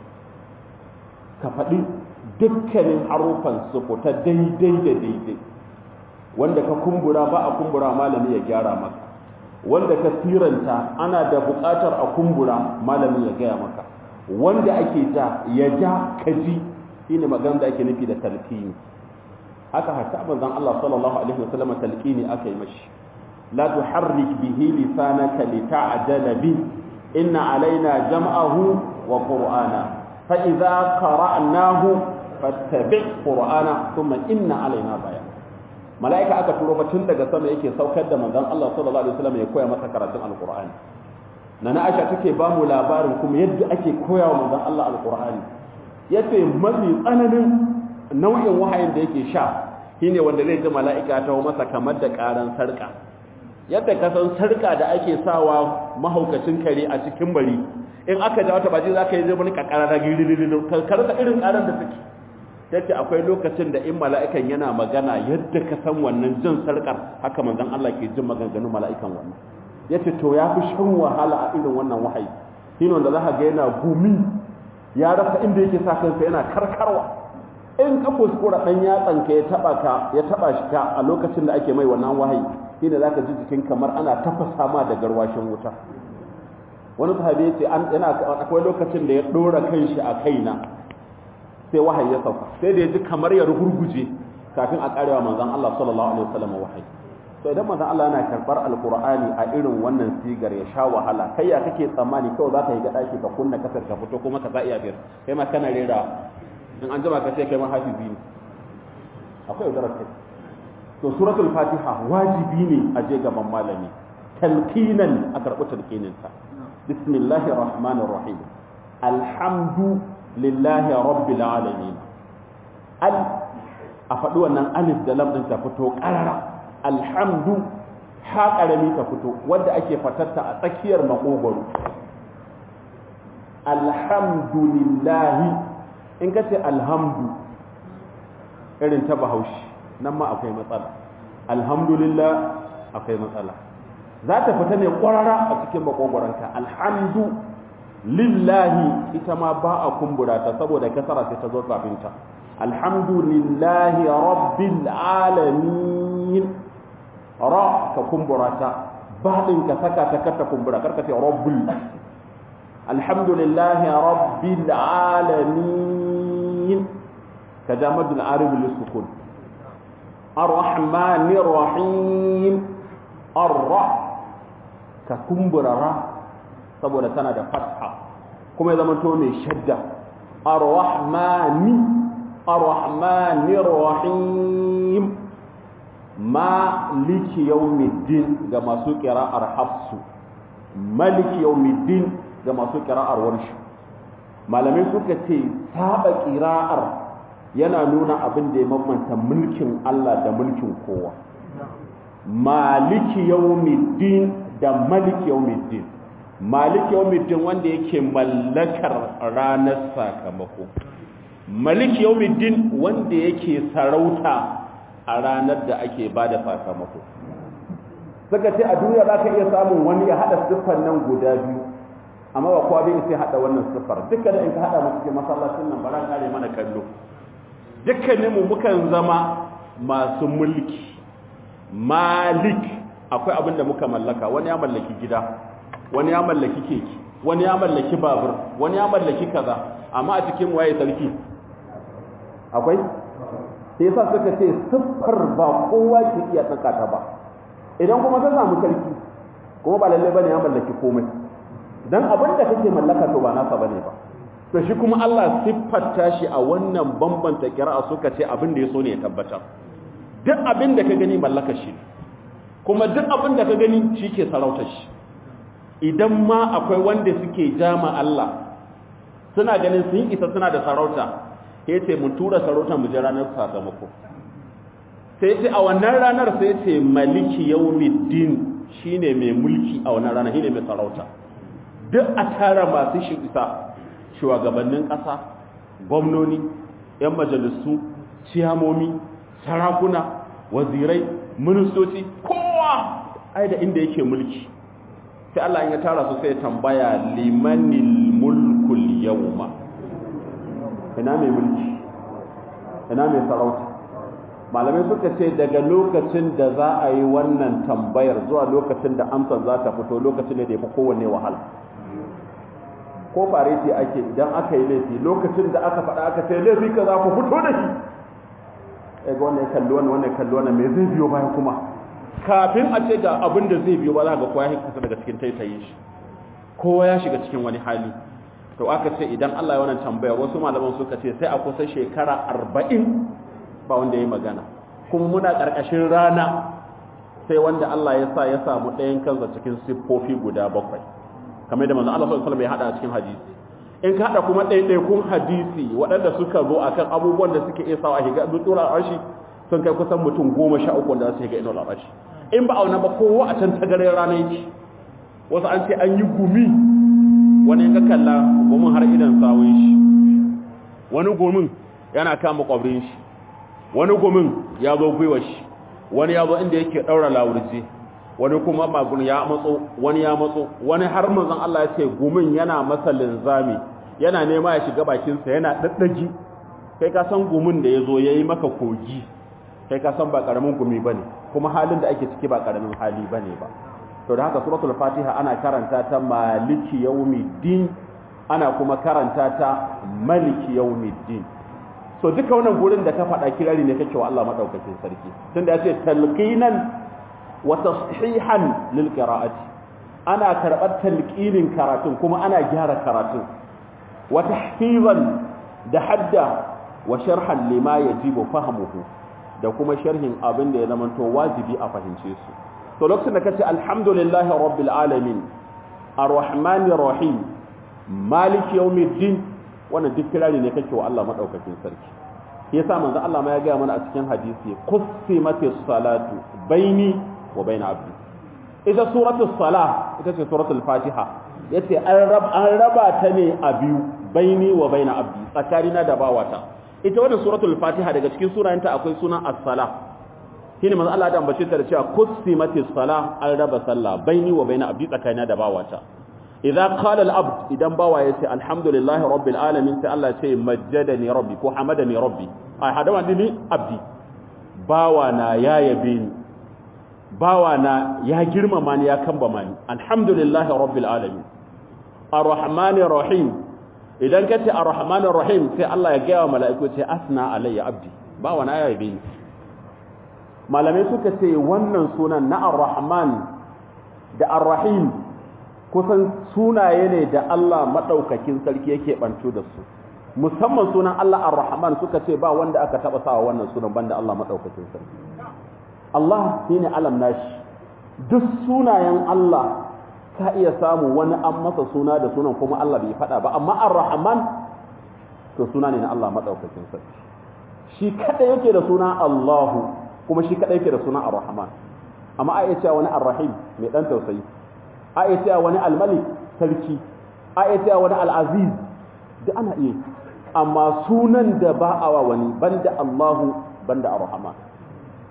ka faɗi dukkanin harufan su fita daidai da daidai wanda ka kumbura ba a kumbura malami ya gyara maka wanda ka siranta ana da buƙatar a kumbura malami ya gaya maka wanda ake ja ya ja ka ji shine magana da ake nufi da talqini haka hatta manzon Allah sallallahu alaihi wasallam talqini aka yi mashi la tuharrik bihi lisanaka lita'jala bi inna alaina jam'ahu wa qur'ana fa idza qara'nahu fattabi' qur'ana thumma inna alaina bayan malaika aka turo fa tun daga sama yake saukar da manzon Allah sallallahu alaihi wasallam ya koya masa karatun alqur'ani nana Aisha take ba mu labarin kuma yadda ake koya wa manzon Allah alqur'ani yace mafi tsananin nau'in wahayin da yake sha shine wanda zai ji mala'ika ta masa kamar da karan sarka yadda ka san sarka da ake sawa mahaukacin kare a cikin bari in aka ja wata baji zaka yi zai wani kakara da girililil karka irin karan da suke tace akwai lokacin da in mala'ikan yana magana yadda ka san wannan jin sarkar haka manzon Allah ke jin maganganun mala'ikan wannan yace to ya fi shan wahala a irin wannan wahayi shine wanda zaka ga yana gumi ya rasa inda yake sa kansa yana karkarwa in ka kuskura dan yatsan ka ya taba ka ya taba shi ka a lokacin da ake mai wannan wahayi shine zaka ji jikin kamar ana tafasa ma da garwashin wuta wani sahabi yace an yana akwai lokacin da ya dora kanshi a kaina sai wahayi ya sauka sai da ya ji kamar ya rugurguje kafin a karewa manzon Allah sallallahu alaihi wasallam wahayi to idan manzon Allah yana karbar alqur'ani a irin wannan sigar ya sha wahala kai ya kake tsammani kawai za ka yi ga daki ka kunna kasar ka fito kuma ka sa iya biyar kai ma kana rera in an jima ka ce kai ma hafizi ne akwai yaudarar kai to suratul fatiha wajibi ne a je gaban malami talqinan a karɓi talqininta bismillahir rahmanir rahim alhamdu lillahi rabbil alamin al a faɗi wannan alif da lam ɗin ta fito ƙarara alhamdu ha ƙarami ta fito wadda ake fatarta a tsakiyar maƙogwaro alhamdulillahi in ka ce alhamdu irin ta bahaushe nan ma akwai matsala alhamdulillah akwai matsala za ta fita ne ƙwarara a cikin maƙogwaronka alhamdu lillahi ita ma ba a kumbura ta saboda kasara sai ta zo kafinta alhamdulillahi rabbil alamin ra ka kumbura ta ba din ka saka ta kata kumbura karka ce rabbul alhamdulillahi rabbil alamin ka jamadul arib lisukun arrahmanir rahim arra ka kumbura ra saboda tana da fatha kuma ya zama to mai shadda ar-rahmani ar-rahmanir rahim maliki yawmiddin ga masu qira'ar hafsu maliki yawmiddin ga masu qira'ar warshu malamai suka ce saba qira'ar yana nuna abin da ya mamanta mulkin Allah da mulkin kowa maliki yawmiddin da maliki yawmiddin malik yawmiddin wanda yake mallakar ranar sakamako malik yawmiddin wanda yake sarauta a ranar da ake ba da sakamako suka ce a duniya za ka iya samun wani ya haɗa siffar nan guda biyu amma ba kowa bai sai haɗa wannan siffar duka da in ka haɗa masu cikin masallacin nan bara kare mana kallo dukkaninmu mukan zama masu mulki malik akwai abin da muka mallaka wani ya mallaki gida wani ya mallaki keke wani ya mallaki babur wani ya mallaki kaza amma a cikin waye sarki akwai sai yasa suka ce siffar ba kowa ke iya tsaka ta ba idan kuma ka samu sarki kuma ba lalle bane ya mallaki komai dan abin da kake mallaka to ba nasa bane ba to shi kuma Allah siffarta shi a wannan bambanta kira'a suka ce abin da ya so ne ya tabbatar duk abin da ka gani mallakar shi kuma duk abin da ka gani shi ke sarautar shi idan ma akwai wanda suke jama Allah suna ganin sun isa suna da sarauta sai ce mu tura sarautar mu je ranar sakamako sai ce a wannan ranar sai ce maliki yawmiddin shine mai mulki a wannan ranar shine mai sarauta duk a tara masu shi isa shugabannin ƙasa gwamnoni 'yan majalisu ciyamomi sarakuna wazirai ministoci kowa ai da inda yake mulki sai Allah ya tara su sai tambaya limanil mulkul yawma ina mai mulki ina mai sarauta malamai suka ce daga lokacin da za a yi wannan tambayar zuwa lokacin da amsar za ta fito lokacin da ya fi kowanne wahala ko fareti ake idan aka yi laifi lokacin da aka faɗa aka ce laifi ka za ku fito da shi ga wannan kalli wannan wannan kalli wannan me zai biyo bayan kuma kafin a ce ga abin da zai biyo ba za ga kowa ya kasa daga cikin taitayin shi kowa ya shiga cikin wani hali to aka ce idan Allah ya wannan tambayar wasu malaman suka ce sai a kusa shekara arba'in ba wanda ya magana kuma muna ƙarƙashin rana sai wanda Allah ya sa ya samu ɗayan kansa cikin siffofi guda bakwai kamar da manzo Allah sallallahu alaihi wasallam ya hada a cikin hadisi in ka hada kuma ɗaiɗaikun hadisi waɗanda suka zo akan abubuwan da suke iya sawa a higa dutsurar arshi sun kai kusan mutum goma sha uku wanda su higa inuwar arshi in ba auna ba kowa a can tagarin rana yake wasu an ce an yi gumi wani ka kalla gumin har idan sawun shi wani gumin yana kama kwabrin shi wani gumin ya zo gwiwa shi wani ya zo inda yake ɗaura lawurje wani kuma magun ya matso wani ya matso wani har manzon Allah ya ce gumin yana masa linzami yana nema ya shiga bakinsa yana daddagi kai ka san gumin da ya zo ya yi maka kogi kai ka san ba karamin gumi ba ne kuma halin da ake ciki ba karamin hali ba ne ba to da haka suratul fatiha ana karanta ta maliki yawmiddin ana kuma karanta ta maliki yawmiddin so duka wannan gurin da ka faɗa kirari ne kake wa Allah madaukakin sarki tunda ya ce talqinan wa tashihan lil qira'ati ana karɓar talqinin karatun kuma ana gyara karatun wa tahfizan da hadda wa sharhan lima yajibu fahmuhu da kuma sharhin abin da ya zama to wajibi a fahimce su to lokacin da kace alhamdulillahi rabbil alamin arrahmanir rahim maliki yawmiddin wannan duk kirari ne kake wa Allah madaukakin sarki yasa manzo Allah ma ya ga mana a cikin hadisi qussimatis salatu baini wa baina abdi ita suratul salah ita ce suratul fatiha yace an raba an raba ta ne a biyu baini wa baina abdi tsakanina da bawata ita wannan suratul fatiha daga cikin sunayenta akwai sunan as-salah shine manzo Allah da ambace ta da cewa qussimatis salah an raba sallah baini wa baina abdi tsakanina da bawata idza qala al-abd idan bawa yace alhamdulillahi rabbil alamin sai Allah ya ce majjadani rabbi ko hamadani rabbi ai hadama dini abdi bawa na ya yabe ni bawa na ya girmama ni ya kambama ni alhamdulillahi rabbil alamin arrahmanir rahim idan kace arrahmanir rahim sai Allah ya gaya wa mala'iku ce asna alayya abdi bawa na ya yabe ni malamai suka ce wannan sunan na arrahman da arrahim kusan sunaye ne da Allah maɗaukakin sarki yake ɓanto da su musamman sunan Allah ar-Rahman suka ce ba wanda aka taɓa sawa wannan sunan banda Allah maɗaukakin sarki Allah shine alam nashi duk sunayen Allah ka iya samu wani an masa suna da sunan kuma Allah bai faɗa ba amma ar-Rahman to suna ne na Allah maɗaukakin sarki shi kada yake da suna Allahu kuma shi kada yake da suna ar-Rahman amma a iya cewa wani ar-Rahim mai dan tausayi a iya cewa wani almalik sarki a iya cewa wani al'aziz da ana iya amma sunan da ba a wa wani banda Allahu banda ar-rahman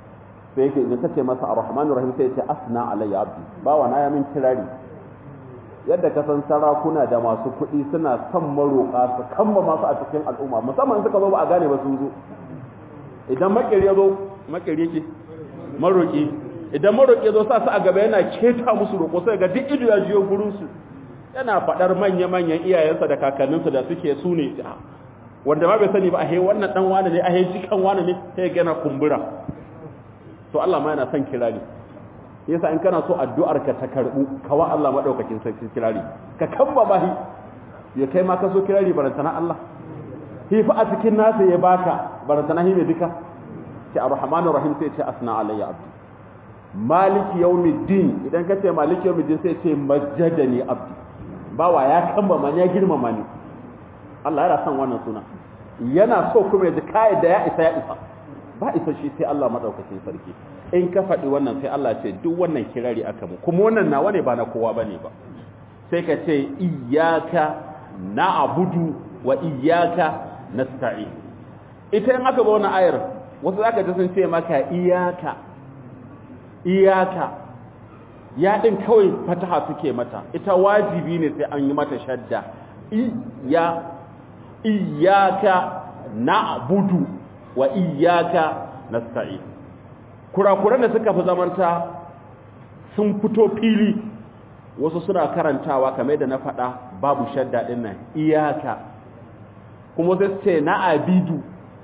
sai yake idan kace masa ar-rahmanir rahim sai ya ce asna alayya abdi bawa na ya min kirari yadda ka san sarakuna da masu kuɗi suna son maroƙa su kamba masu a cikin al'umma musamman suka zo ba a gane ba sun zo idan makeri ya zo makeri yake maroƙi idan maroƙi ya zo sa su a gaba yana keta musu roƙo sai ga duk ido ya jiyo gurinsu yana faɗar manya-manyan iyayensa da kakanninsa da suke su ne wanda ma bai sani ba a he wannan ɗan wane ne a he jikan wane ne sai gana kumbura to Allah ma yana son kirari yasa in kana so addu'ar ka ta karbu kawa Allah madaukakin sarki kirari ka kamba bahi ya kai ma ka so kirari barantana Allah hi fa a cikin nasa ya baka barantana hi mai duka ce arrahmanur rahim sai ce asna alayya abdi maliki yawmiddin idan ka ce maliki yawmiddin sai ce majjadani abdi bawa ya kamba man ya girmama ni Allah yana son wannan suna yana so kuma ya ji kai da ya isa ya isa ba isa shi sai Allah madaukakin sarki in ka faɗi wannan sai Allah ce duk wannan kirari aka mu kuma wannan nawa ne ba na kowa bane ba sai ka ce iyyaka na'budu wa iyyaka nasta'in ita in aka ba wannan ayar wasu zaka ji sun ce maka iyyaka iyyaka ya din kawai fataha suke mata ita wajibi ne sai an yi mata shadda iyya iyyaka na'budu wa iyyaka nasta'in kurakuran da suka fi zamanta sun fito fili wasu suna karantawa kamar da na faɗa babu shadda ɗin nan iyaka kuma sai ce na abidu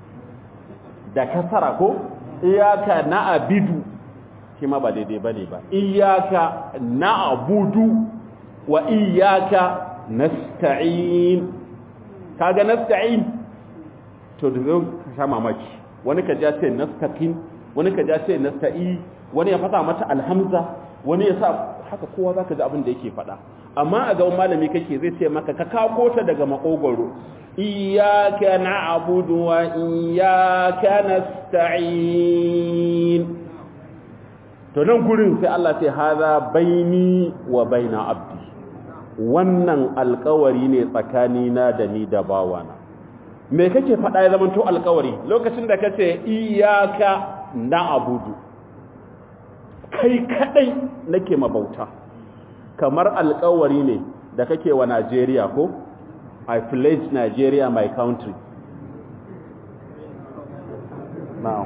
da kasara ko iyaka na abidu shi ma ba daidai ba ne ba iyaka na abudu wa iyaka nasta'in kaga nasta'in to da zai sha mamaki wani ka ja ce nastaqin wani ka ja ce nasta'i wani ya fata mata alhamza wani ya sa haka kowa zaka ji abin da yake faɗa amma a gaban malami kake zai ce maka ka kako ta daga makogoro iyyaka na'budu wa iyyaka nasta'in to nan gurin sai Allah sai haza baini wa baina abdi wannan alkawari ne tsakanina da ni da bawana me kake faɗa ya zamanto alkawari lokacin da kace iyyaka na'budu kai kadai nake mabauta kamar alkawari ne da kake wa Najeriya ko I pledge Nigeria my country now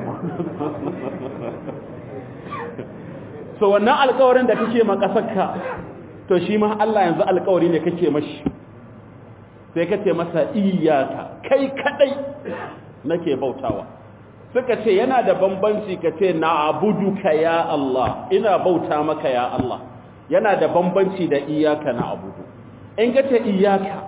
so wannan alkawarin da kake ma kasarka to shi ma Allah yanzu alkawari ne kake mashi sai kace masa iyyaka kai kadai nake bautawa suka ce yana da bambanci kace na'buduka ya Allah ina bauta maka ya Allah yana da bambanci da iyyaka na'budu in kace iyyaka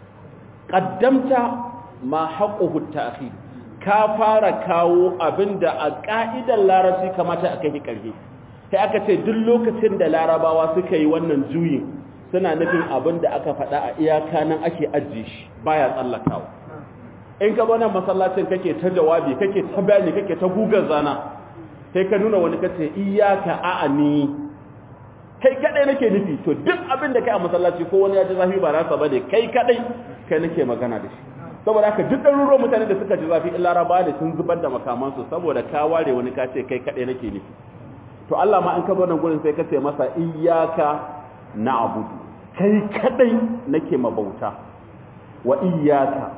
qaddamta ma haqquhu ta'khir ka fara kawo abinda a ka'idar larabci kamata a kai karhe sai aka ce duk lokacin da larabawa suka yi wannan juyin suna nufin abin da aka faɗa a iyaka nan ake ajiye shi baya tsallakawa in ka nan masallacin kake ta jawabi kake ta bayani kake ta gugar zana sai ka nuna wani kace iyaka a'ani kai kadai nake nufi to duk abin da kai a masallaci ko wani ya ji zafi ba rasa bane kai kadai kai nake magana da shi saboda haka duk ɗaruruwan mutane da suka ji zafi in laraba ne sun zubar da makamansu saboda ka ware wani ka ce kai kadai nake nufi to Allah ma in ka zo nan gurin sai ka ce masa iyyaka na'budu kai kadai nake mabauta wa iyyaka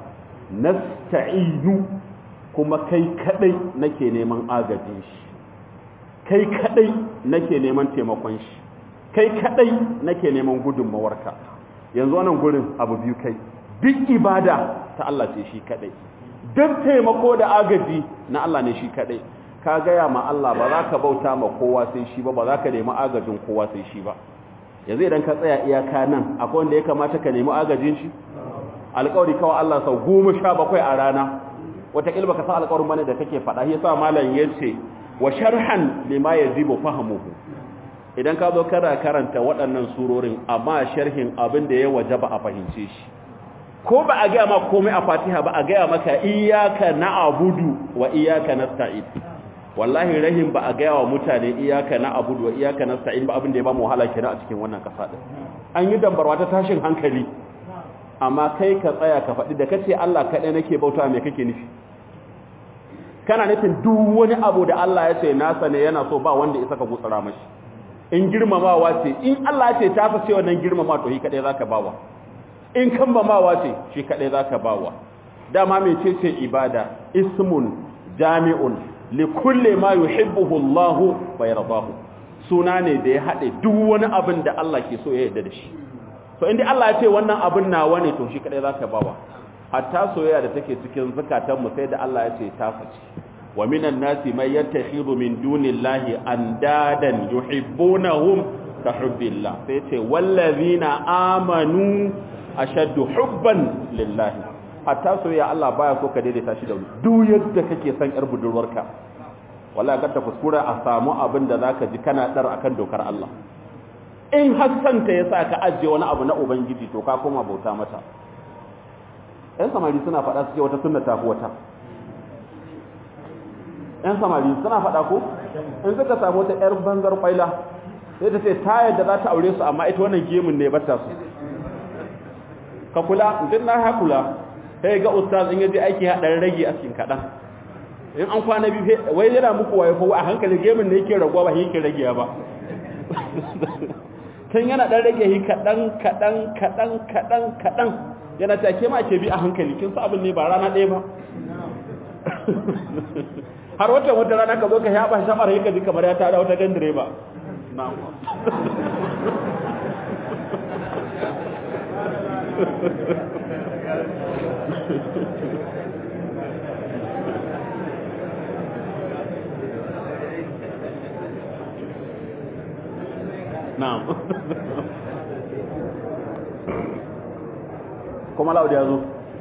nasta'inu kuma kai kadai nake neman agajin shi kai kadai nake neman taimakon shi kai kadai nake neman gudunmawarka yanzu wannan gurin abu biyu kai duk ibada ta Allah ce shi kadai duk taimako da agaji na Allah ne shi kadai ka gaya ma Allah ba za ka bauta ma kowa sai shi ba ba za ka nemi agajin kowa sai shi ba yanzu idan ka tsaya iyaka nan akwai wanda ya kamata ka nemi agajin shi alƙawari kawai Allah sau goma sha bakwai a rana wataƙil baka san alƙawarin bane da kake faɗa shi yasa malam ya ce wa sharhan lima yazibu fahamuhu idan ka zo kana karanta waɗannan surorin amma sharhin abin da ya wajaba a fahimce shi ko ba a gaya ma komai a fatiha ba a gaya maka iyaka na'budu wa iyaka nasta'in wallahi rahim ba a gaya wa mutane iyaka na'budu wa iyaka nasta'in ba abin da ya ba mu wahala kenan a cikin wannan kasa din an yi dambarwa ta tashin hankali amma kai ka tsaya ka faɗi da kace Allah kaɗai nake bauta me kake nufi kana nufin duk wani abu da Allah ya ce nasa ne yana so ba wanda isa ka gutsara mashi in girmamawa ce in Allah ya ce ta fi ce wannan girmama to shi kadai zaka bawa in kambamawa ce shi kadai zaka bawa dama mece ce ibada ismun jami'un li kulli ma yuhibbuhu Allah wa yardahu suna ne da ya hade duk wani abin da Allah ke so ya yarda da shi to indai Allah ya ce wannan abin nawa ne to shi kadai zaka bawa hatta soyayya da take cikin zakatan mu sai da Allah ya ce ta fice wa minan nasi may yattakhidhu min dunillahi andadan yuhibbunahum ka hubbillah sai ce wallazina amanu ashaddu hubban lillahi hatta soyayya Allah baya so ka daidaita shi da wani duk yadda kake son yar budurwarka wallahi kada kuskura a samu abin da zaka ji kana dar akan dokar Allah in hassanta yasa ka ajiye wani abu na ubangiji to ka koma bauta mata ‘yan samari suna faɗa suke wata sunna tafi wata ‘yan samari suna faɗa ko in suka samu wata ‘yar banzar ƙwaila sai ta ce ta yadda za ta aure su amma ita wannan gemun ne bata su ka kula duk na hakula sai ga ustaz in yaji aiki haɗar rage a cikin kaɗan in an kwana biyu wai yana muku waye fa a hankali gemun ne yake raguwa ba yake rage ba tun yana ɗan rage shi kaɗan kaɗan kaɗan kaɗan kaɗan yana take ma ke bi a hankali kin sa abin ne ba rana ɗaya ba har wata wata rana ka zo ka yaba shafar yaka ji kamar ya tada wata gandire ba na'am kuma laudi ya zo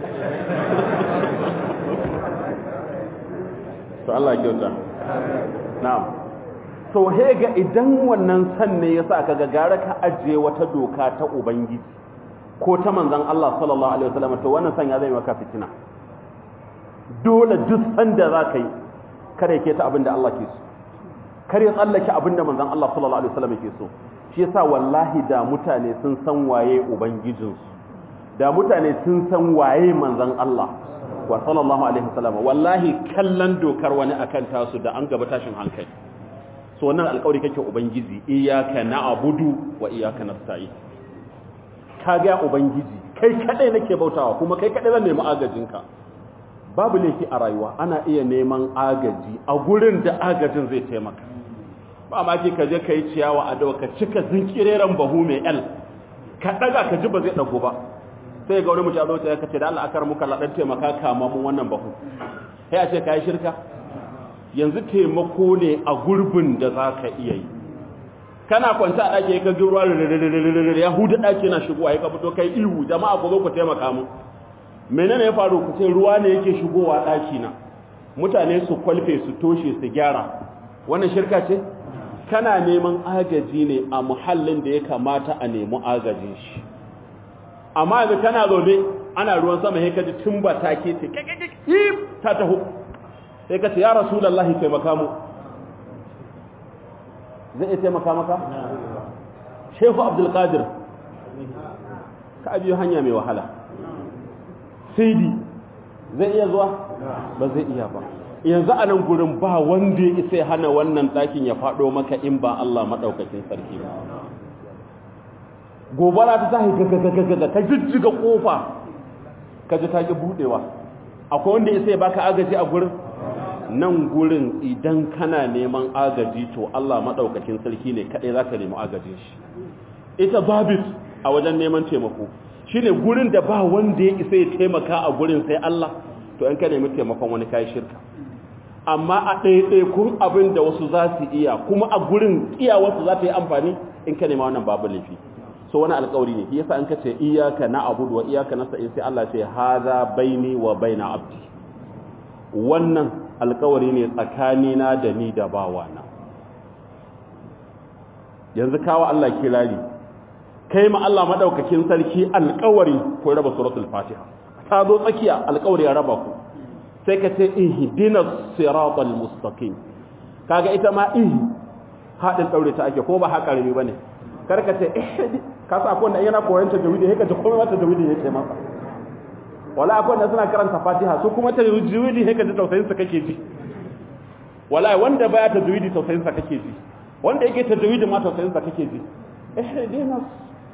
to Allah kyauta na'am to hega idan wannan san ne yasa kaga gara ka ajiye wata doka ta ubangiji ko ta manzon Allah sallallahu alaihi wasallam to wannan san ya zai maka fitina dole duk san da zaka yi kare ke ta abinda Allah ke so kare tsallake abinda manzon Allah sallallahu alaihi wasallam ke so shi yasa wallahi da mutane sun san waye ubangijinsu da mutane sun san waye manzon Allah wa sallallahu alaihi wasallam wallahi kallon dokar wani akan tasu da an gaba tashin hankali so wannan alƙawari kake ubangiji iyyaka na'budu wa iyyaka nasta'in ka ga ubangiji kai kadai nake bautawa kuma kai kadai zan nemi agajinka babu laifi a rayuwa ana iya neman agaji a gurin da agajin zai taimaka ba ma ki ka je ka yi ciyawa a dawa ka cika zinkireren bahu mai el ka daga ka ji ba zai dago ba sai ga wani mutum zo ta kace da Allah akar muka ladan taimaka kama mun wannan bahu sai a ce kai shirka yanzu taimako ne a gurbin da zaka iya yi kana kwanta a dake ka ruwa ya huda dake na shigowa ya ka fito kai ihu jama'a ku zo ku taimaka mu menene ya faru ku ce ruwa ne yake shigowa daki na mutane su kwalfe su toshe su gyara wannan shirka ce kana neman agaji ne a muhallin da ya kamata a nemi agajin shi amma yanzu kana zaune ana ruwan sama sai ka ji tumba ta ke ce ta taho sai ka ce ya rasulullahi taimaka mu zai iya taimaka maka shehu abdul qadir ka biyo hanya mai wahala sidi zai iya zuwa ba zai iya ba yanzu a nan gurin ba wanda ya isa hana wannan ɗakin ya faɗo maka in ba Allah maɗaukakin sarki ba gobara ta tahi gagagagaga ka jijjiga ƙofa ka ji ta ƙi buɗewa akwai wanda isa ya baka agaji a gurin nan gurin idan kana neman agaji to Allah maɗaukakin sarki ne kaɗai za ka nemi agajin shi ita babit a wajen neman taimako shi ne gurin da ba wanda ya isa ya taimaka a gurin sai Allah to in ka nemi taimakon wani kayi shirka amma a ɗaiɗaikun abin da wasu za su iya kuma a gurin iyawarsu za ta yi amfani in ka nema wannan babu laifi so wani alkawari ne yasa in ka ce iyaka na abudu wa iyaka na sa'in sai Allah ce haza baini wa baina abdi wannan alkawari ne tsakanina da ni da bawana yanzu kawo Allah kirari kai ma Allah madaukakin sarki alkawari ko raba suratul fatiha ta zo tsakiya alkawari ya raba ku sai ka ce ihdinas siratal mustaqim kaga ita ma ih hadin daure ta ake ko ba haka rami bane karka ce ihdi ka sa akwai wanda yana koyon tajwidi sai ka ji komai mata tajwidi yake masa wala akwai wanda suna karanta fatiha su kuma tajwidi sai ka ji tausayin su kake ji wallahi wanda baya tajwidi tausayin sa kake ji wanda yake tajwidi ma tausayin sa kake ji ihdinas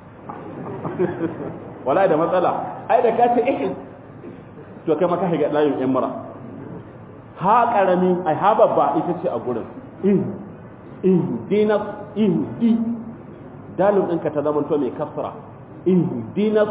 wallahi da matsala ai da kace ihd to kai maka higa layin yan mura ha karami ai ha babba ita ce a gurin ih ihdinas ihdi dalil ɗinka ta zama to mai kasra ihdinas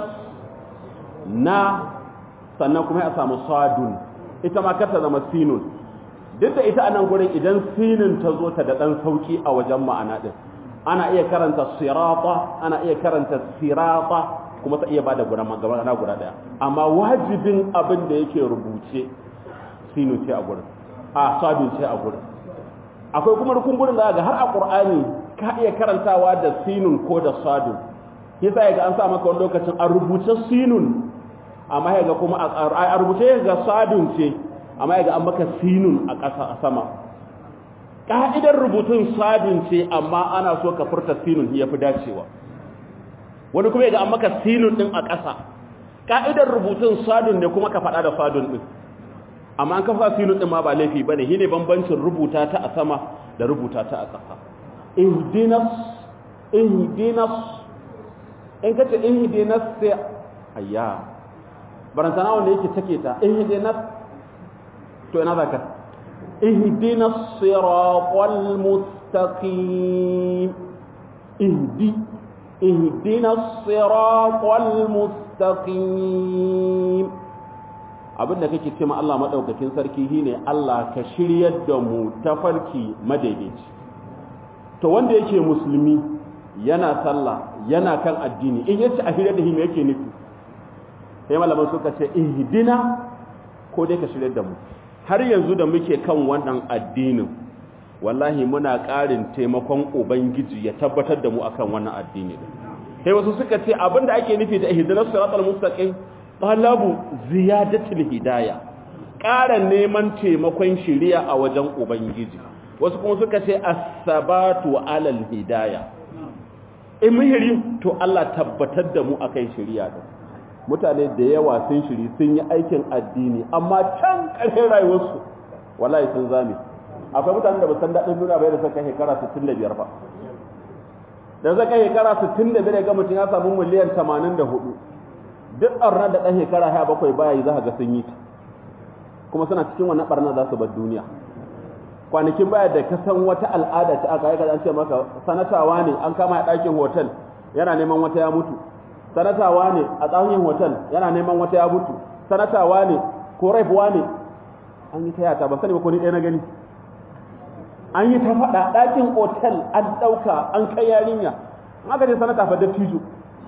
na sannan kuma ya samu sadun ita ma kar ta zama sinun duk da ita a nan gurin idan sinin ta zo ta da ɗan sauki a wajen ma'ana ɗin ana iya karanta sirata ana iya karanta sirata kuma ta iya bada guda magana guda ɗaya amma wajibin abin da yake rubuce sinun ce a gurin a sadun ce a gurin akwai kuma rukun gurin da ga har a qur'ani ka iya karantawa da sinun ko da sadun yasa yaga an sa maka wani lokacin a rubuce sinun amma yaga kuma a rubuce ga sadun ce amma yaga an maka sinun a ƙasa a sama ka'idar rubutun sadun ce amma ana so ka furta sinun ya fi dacewa wani kuma yaga an maka sinun din a ƙasa ka'idar rubutun sadun ne kuma ka faɗa da sadun din amma an kafa sinun din ma ba laifi bane shine bambancin rubuta ta a sama da rubuta ta a ƙasa ihdinas ihdinas in ka ce ihdinas sai ayya barantana wanda yake take ta ihdinas to ina zaka ihdinas siratal mustaqim ihdi ihdinas siratal mustaqim abinda kake cewa Allah madaukakin sarki shine Allah ka shiryar da mu tafarki madaidaici to wanda yake musulmi yana sallah yana kan addini in yace a shirya da shi me yake nufi sai malaman suka ce ihdina ko dai ka shirya da mu har yanzu da muke kan wannan addinin wallahi muna ƙarin taimakon ubangiji ya tabbatar da mu akan wannan addini sai wasu suka ce abinda ake nufi da ihdinas siratal mustaqim talabu ziyadatul hidaya ƙara neman taimakon shiriya a wajen ubangiji wasu kuma suka ce as-sabatu alal hidaya in muhiri to Allah tabbatar da mu akan shiriya da mutane da yawa sun shiri sun yi aikin addini amma can ƙarshen rayuwarsu wallahi sun zame akwai mutanen da ba san daɗin duniya bai da suka shekara 65 ba da zaka shekara 65 ga mutum ya samu miliyan 84 duk ɓarnar da ɗan shekara 17 baya yi za ka ga sun yi ta kuma suna cikin wannan ɓarnar za su bar duniya kwanakin baya da ka san wata al'ada ta aka yi an ce maka sanatawa ne an kama a ɗakin hotel yana neman wata ya mutu sanatawa ne a tsahin hotel yana neman wata ya mutu sanatawa ne ko raifuwa ne an yi ta yata ba sani ba ko ni ɗaya na gani an yi ta faɗa ɗakin hotel an ɗauka an kai yarinya an aka ce sanata fa dattijo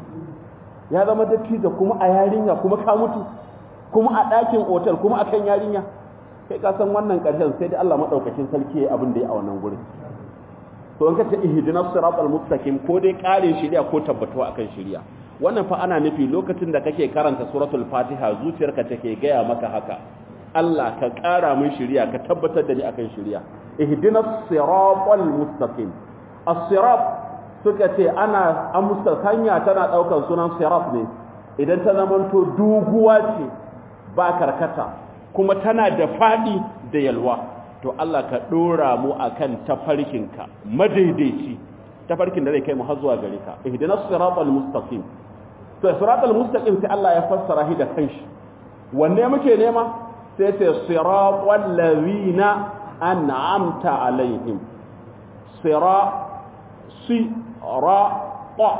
ya zama dattijo kuma a yarinya kuma ka mutu kuma a ɗakin hotel kuma a kan yarinya kai ka san wannan ƙarshen sai dai Allah madaukakin sarki yayi abin da ya a wannan gurin to in ka ce ihdinas siratal mustaqim ko dai ƙarin shari'a ko tabbatuwa akan shari'a wannan fa ana nufi lokacin da kake karanta suratul fatiha zuciyarka take gaya maka haka Allah ka ƙara min shari'a ka tabbatar da ni akan shari'a ihdinas siratal mustaqim as-sirat suka ce ana amsa hanya tana daukar sunan sirat ne idan ta zamanto duguwa ce ba karkata kuma tana da fadi da yalwa to Allah ka dora mu akan tafarkinka madaidaici tafarkin da zai kai mu har zuwa gare ka ihdinas siratal mustaqim to siratal mustaqim sai Allah ya fassara shi da kanshi wanne muke nema sai ce siratal ladina an'amta alaihim sira si ra ta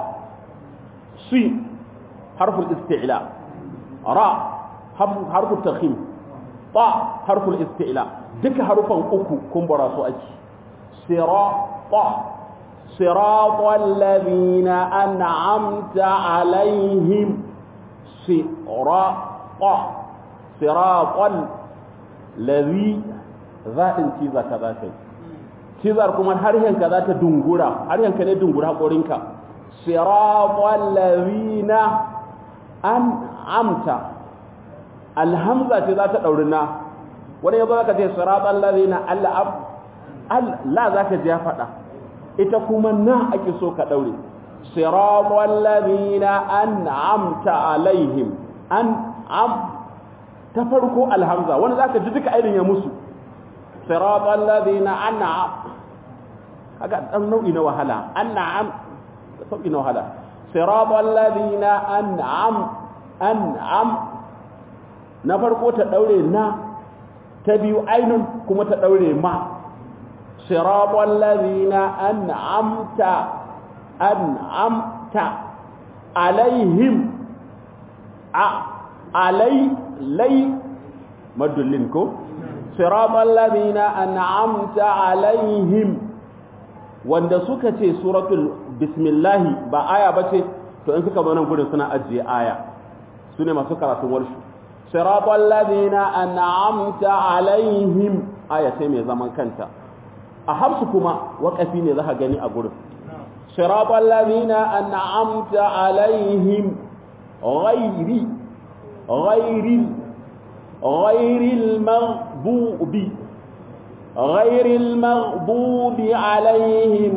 si harful isti'la ra harful takhim ta harful isti'la duka harufan uku kumbura su ake sirata siratal ladina an'amta alaihim sirata siratal ladhi zaɗin ciza ka za kai cizar kuma harshenka za ta dungura harshenka ne dungura haƙorinka siratal ladina an'amta alhamza ce za ta ɗauri na wani yanzu zaka ce siratal ladina al'ab la zaka ji ya faɗa ita kuma na ake so ka ɗaure siratal ladina an'amta alaihim an'am ta farko alhamza wani zaka ji duka ainihin ya musu siratal ladina an'am kaga dan nau'i na wahala an'am sauki na wahala siratal ladina an'am an'am na farko ta daure na ta biyu ainun kuma ta daure ma siratal ladina an'amta an'amta alaihim a alai lai madullin ko siratal ladina an'amta alaihim wanda suka ce suratul bismillahi ba aya bace to in suka zo nan gudun suna ajiye aya sune masu karatun warshu siratal ladina an'amta alaihim aya sai mai zaman kanta a hafsu kuma waƙafi ne zaka gani a gurin siratal ladina an'amta alaihim ghairi ghairi ghairil maghdubi ghairil maghdubi alaihim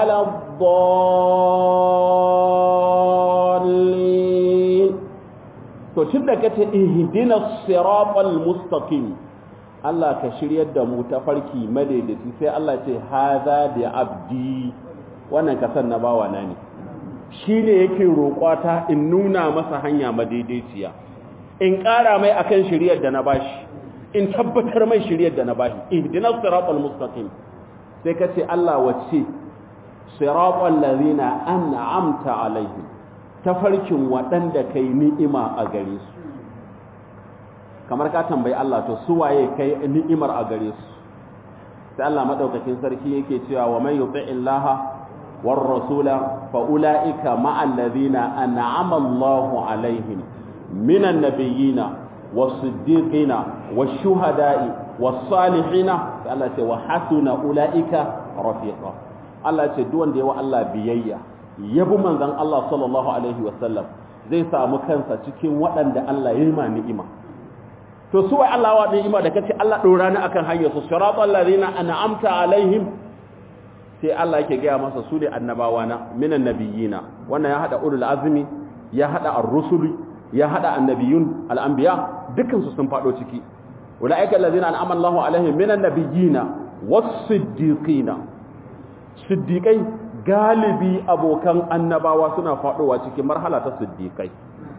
waladdallin to tun da kace ihdinas siratal mustaqim Allah ka shiryar da mu ta farki madaidaici sai Allah ce haza da abdi wannan kasan na bawa na ne shine yake roƙwata in nuna masa hanya madaidaiciya in ƙara mai akan shiryar da na bashi in tabbatar mai shiryar da na bashi ihdinas siratal mustaqim sai ka ce Allah wacce siratal ladina an'amta alaihim tafarkin waɗanda kai ni'ima a gare su kamar ka tambayi Allah to su waye kai ni'imar a gare su sai Allah madaukakin sarki yake cewa wa man yuti illaha war rasula fa ulaika ma'al ladina an'ama Allahu alaihim minan nabiyina was-siddiqina wash-shuhada'i was-salihina sai Allah ce wa hasuna ulaika rafiqa Allah ce duk wanda yawa Allah biyayya yabi manzon Allah sallallahu alaihi wasallam zai samu kansa cikin waɗanda Allah ya yi ma ni'ima to su wai Allah wa ni'ima da kace Allah dora ni akan hanyar su siratal ladina an'amta alaihim sai Allah yake gaya masa su ne annabawa na minan nabiyina wannan ya hada ulul azmi ya hada ar-rusul ya hada annabiyun al-anbiya dukkan su sun fado ciki ulaika alladhina an'ama Allahu alaihim minan nabiyina was-siddiqina siddiqai galibi abokan annabawa suna fadowa cikin marhala ta siddiqai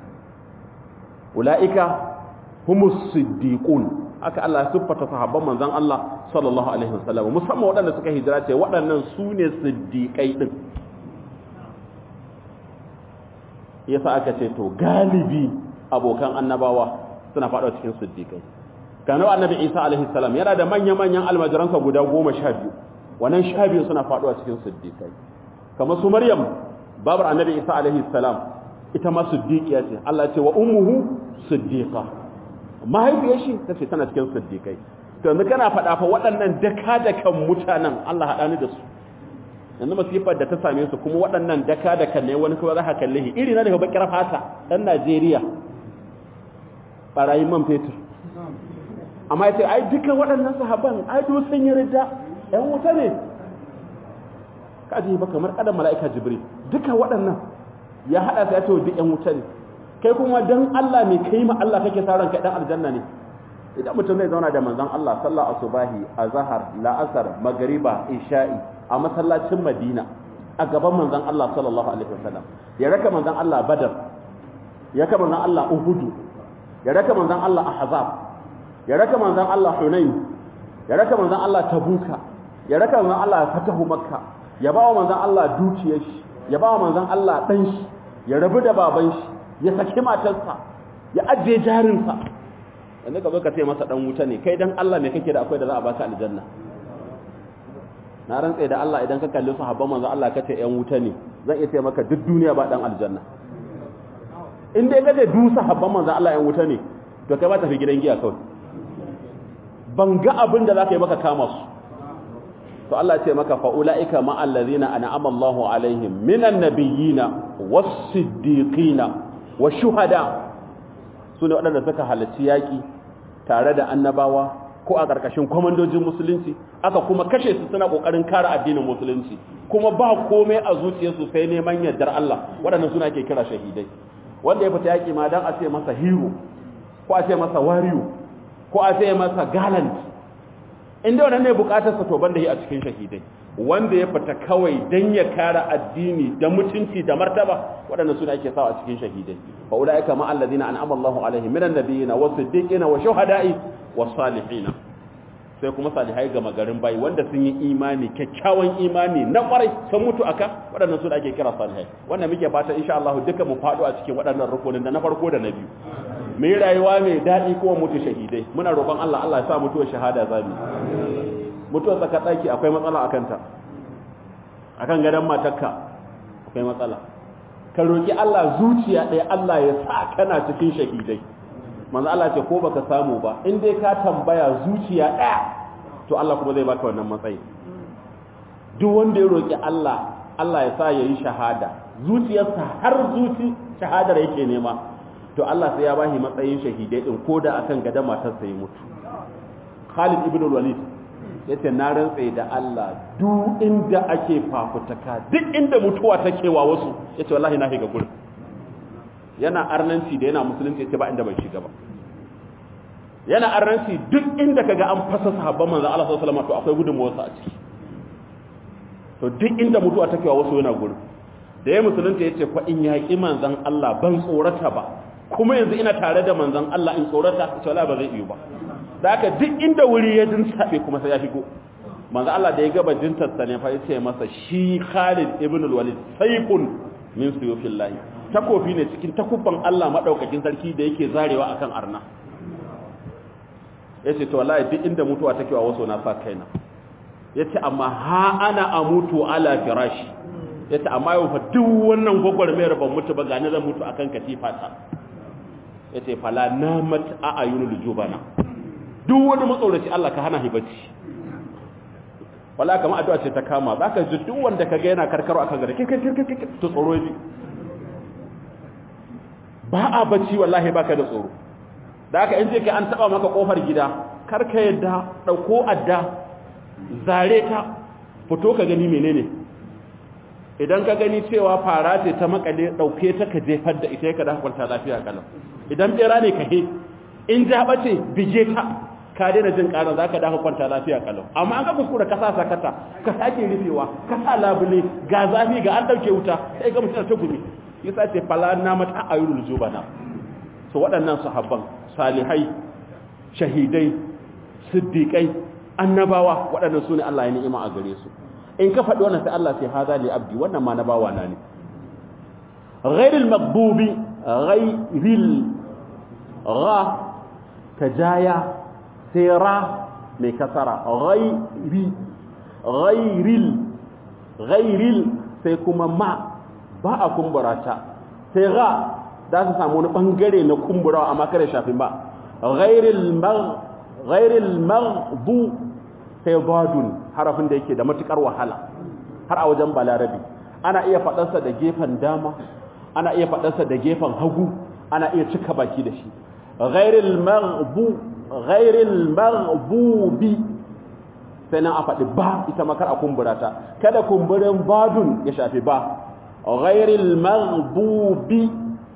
ulaika humus siddiqun aka Allah siffata sahabban manzon Allah sallallahu alaihi wasallam musamman waɗanda suka hijira ce waɗannan su ne siddiqai din yasa aka ce to galibi abokan annabawa suna faɗawa cikin siddiqai kanu annabi Isa alaihi salam yana da manya-manyan almajiransa guda goma sha biyu wannan sha biyu suna faɗawa cikin siddiqai kamar su Maryam babar annabi Isa alaihi salam ita ma siddiqiya ce Allah ce wa ummuhu siddiqa mahaifiyar shi tace tana cikin siddiqai to yanzu kana faɗa fa waɗannan daka dakan mutanen Allah haɗa ni da su yanzu masifar da ta same su kuma waɗannan daka dakan ne wani kuma za ka kalle shi iri na daga bakar fata ɗan Najeriya barayin man fetur amma ya ce ai dukkan waɗannan sahaban ai duk sun yi ridda ƴan wuta ne kaji ba kamar kadan mala'ika jibril duka waɗannan ya hada sai ya ce duk ƴan wuta ne kai kuma dan Allah mai kai ma Allah kake sa ranka dan aljanna ne idan mutum zai zauna da manzon Allah sallallahu asubahi azhar la'asar magriba isha'i a masallacin Madina a gaban manzon Allah sallallahu alaihi wasallam ya raka manzon Allah Badar ya raka manzon Allah Uhud ya raka manzon Allah Ahzab ya raka manzon Allah Hunain ya raka manzon Allah Tabuka ya raka manzon Allah Fatahu Makka ya ba wa manzon Allah dukiyar shi ya ba wa manzon Allah dan shi ya rabu da baban shi ya saki matarsa ya ajiye jarinsa wanda ka zo ka ce masa dan wuta ne kai dan Allah me kake da akwai da za a baka aljanna na rantsa da Allah idan ka kalli sahabban manzo Allah kace yan wuta ne zan iya ce maka duk duniya ba dan aljanna in dai kace du sahabban manzo Allah yan wuta ne to kai ba tafi gidan giya kawai ban ga abin da zaka yi maka kama su to Allah ya ce maka fa ulaika ma allazina an'ama Allahu alaihim minan nabiyina was-siddiqina wash-shuhada sune waɗanda suka halarci yaki tare da annabawa ko a ƙarƙashin kwamandojin musulunci aka kuma kashe su suna ƙoƙarin kare addinin musulunci kuma ba komai a zuciyarsu sai neman yardar Allah waɗannan suna ke kira shahidai wanda ya fita yaƙi ma dan a ce masa hero ko a ce masa warrior ko a ce masa gallant inda wannan ne bukatar sa to banda yi a cikin shahidai wanda ya fita kawai dan ya kare addini da mutunci da martaba waɗannan suna ake sawa a cikin shahidai fa ulaika ma alladhina an'ama Allahu alaihim minan nabiyina was-siddiqina wa shuhada'i was-salihina sai kuma salihai ga magarin bayi wanda sun yi imani kyakkyawan imani na kwarai sun mutu aka waɗannan su da ake kira salihai wannan muke fata insha Allah duka mu faɗo a cikin waɗannan rukunin da na farko da na biyu mu yi rayuwa mai daɗi kuma mutu shahidai muna roƙon Allah Allah ya sa mutuwar shahada zamu mutuwar tsaka ɗaki akwai matsala akan ta akan gadon matarka akwai matsala ka roƙi Allah zuciya ɗaya Allah ya sa kana cikin shahidai manzo Allah ce ko baka samu ba in dai ka tambaya zuciya ɗaya to Allah kuma zai baka wannan matsayi duk wanda ya roki Allah Allah ya sa yayi shahada zuciyarsa har zuci shahadar yake nema to Allah sai ya bashi matsayin shahidai din koda akan gada matarsa ya mutu Khalid ibn Walid yace na rantsa da Allah duk inda ake fafutaka duk inda mutuwa take wa wasu yace wallahi na higa gurin yana arnanci da yana musulunci yace ba inda bai shiga ba yana arnanci duk inda kaga an fasa sahabban manzo Allah sallallahu alaihi wasallam to akwai gudunmuwar sa a ciki to duk inda mutuwa take wa wasu yana gurin da ya musulunta yace fa in yaki manzon Allah ban tsorata ba kuma yanzu ina tare da manzon Allah in tsorata to Allah ba zai iyo ba da haka duk inda wuri ya jin sabe kuma sai ya shigo manzo Allah da ya ga bajintar sa ne fa yace masa shi Khalid ibn al-Walid sayfun min suyufillahi takofi ne cikin takubban Allah madaukakin sarki da yake zarewa akan arna yace to wallahi duk inda mutuwa take wa waso na sa kaina yace amma ha ana amutu ala firashi yace amma yau fa duk wannan gogormayar ban mutu ba gani zan mutu akan katifa ta yace fala namat a ayunul jubana duk wani matsauraci Allah ka hana hibacci wala kamar addu'a ce ta kama zaka ji duk wanda kaga yana karkaro akan gare kike to tsoro ji ba a bacci wallahi baka da tsoro da haka in je ka an taba maka kofar gida kar ka yadda dauko adda zare ta fito ka gani menene idan ka gani cewa fara ce ta makale dauke ta ka jefar da ita ka da kwanta lafiya kalam idan bera ne ka he in ja bace bije ta ka daina jin karan zaka dafa kwanta lafiya kalau amma an ka kuskura ka sa sakata ka sake rufewa ka sa labule ga zafi ga an dauke wuta sai ga mutum ta gumi yasa ce fala na mata ayyul zubana so waɗannan sahabban salihai shahidai siddiqai annabawa waɗannan sune Allah ya ni'ima a gare su in ka faɗi wannan sai Allah sai hada li abdi wannan ma na bawa na ne ghairil maghdubi ghairil gha tajaya sai ra mai kasara ghairi ghairil ghairil sai kuma ma ba a kumbura ta sai ra za su samu wani bangare na kumburawa amma kare shafi ba ghairil mag ghairil maghdu sai badun harafin da yake da matukar wahala har a wajen balarabi ana iya faɗarsa da gefen dama ana iya faɗarsa da gefen hagu ana iya cika baki da shi ghairil maghdu ghairil maghdubi sai nan a faɗi ba ita makar a kumbura ta kada kumburin badun ya shafi ba ghairil maghdubi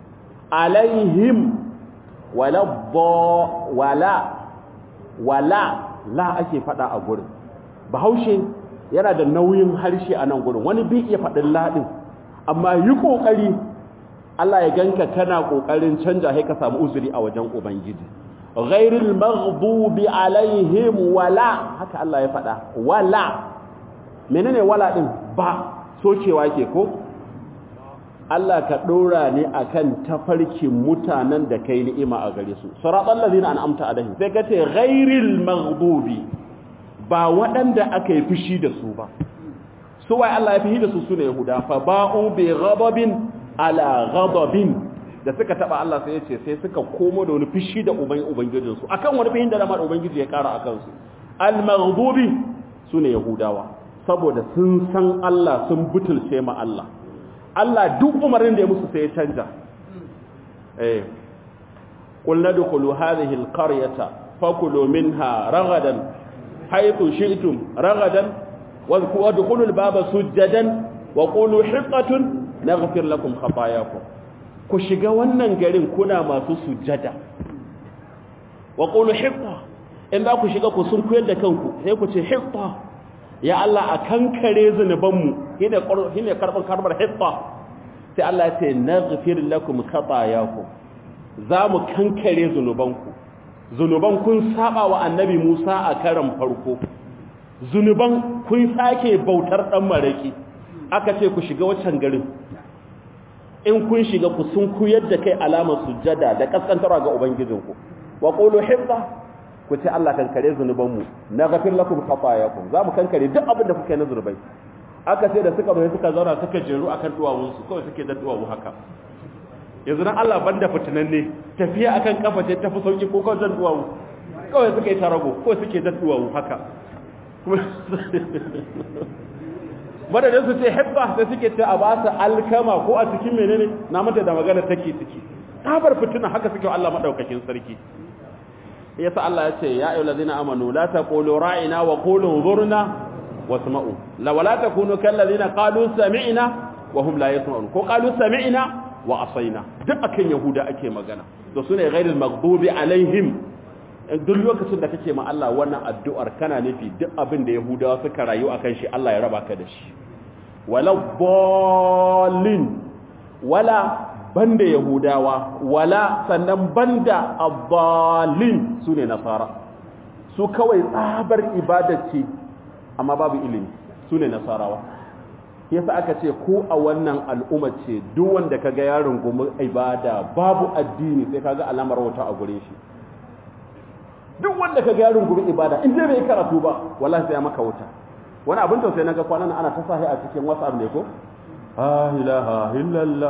alaihim wala wala wala la ake faɗa a gurin bahaushe yana da nauyin harshe a nan gurin wani bai iya faɗin laɗin amma yi ƙoƙari Allah ya ganka kana ƙoƙarin canja sai ka samu uzuri a wajen ubangiji ghairil maghdubi alaihim wala haka Allah ya faɗa wala menene wala din ba socewa ke ko Allah ka dora ne akan tafarkin mutanen da kai ni'ima a gare su siratal ladina an'amta alaihim sai kace ghairil maghdubi ba waɗanda aka yi fushi da su ba su wai Allah ya fi da su sune yahuda fa ba'u bi ghadabin ala ghadabin da suka taba Allah sai ya ce sai suka komo da wani fishi da uban ubangijinsu akan wani fihin da dama da ubangiji ya kara akan su al-maghdubi sune yahudawa saboda sun san Allah sun butulce ma Allah Allah duk umarin da ya musu sai ya canja eh qul nadkhulu hadhihi al-qaryata fakulu minha ragadan haythu shi'tum ragadan wadkhulu al-baba sujadan wa qulu hiqatun naghfir lakum khatayakum ku shiga wannan garin kuna masu sujada wa qulu hiqqa in za ku shiga ku sun koyar da kanku sai ku ce hitta ya Allah a kankare zunubanmu shine shine karban karbar hitta sai Allah ya ce naghfir lakum khatayakum za mu kankare zunubanku zunuban kun saba wa annabi Musa a karan farko zunuban kun sake bautar dan maraki aka ce ku shiga wancan garin in kun shiga ku sun kuyar da kai alamar sujjada da kaskantarwa ga ubangijinku wa qulu hibba ku ce Allah kankare zunubanmu na ghafir lakum khatayakum za mu kankare duk abin da kuka yi na zunubai aka ce da suka bai suka zauna suka jeru akan duwawunsu kawai suke da duwawu haka yanzu nan Allah banda fitinan ne tafiya akan kafa ce tafi sauki ko kawai zan duwawu kawai suka yi tarago ko suke da duwawu haka madadin su ce hebba sai suke ce a ba su alkama ko a cikin menene na mata da magana take ciki tabar fitina haka suke Allah madaukakin sarki yasa Allah ya ce ya ayyuhal ladina amanu la taqulu ra'ina wa qulu zurna wasma'u la wala takunu kal ladina qalu sami'na wa hum la yasma'un ko qalu sami'na wa asaina duk akan yahuda ake magana to sune ghairil maghdubi alaihim duk lokacin da kake ma Allah wannan addu'ar kana nufi duk abin da yahudawa suka rayu akan shi Allah ya raba ka da shi wala dallin wala banda yahudawa wala sannan banda abbalin su ne nasara su kawai tsabar ibada ce amma babu ilimi su ne nasarawa yasa aka ce ko a wannan al'umma ce duk wanda kaga yaron gumi ibada babu addini sai kaga alamar wata a gure shi duk wanda kaga yaron gumi ibada in dai bai karatu ba wallahi sai ya maka wuta wani abin tausayi naga kwanan ana ta sahi a cikin WhatsApp ne ko ah ilaha illallah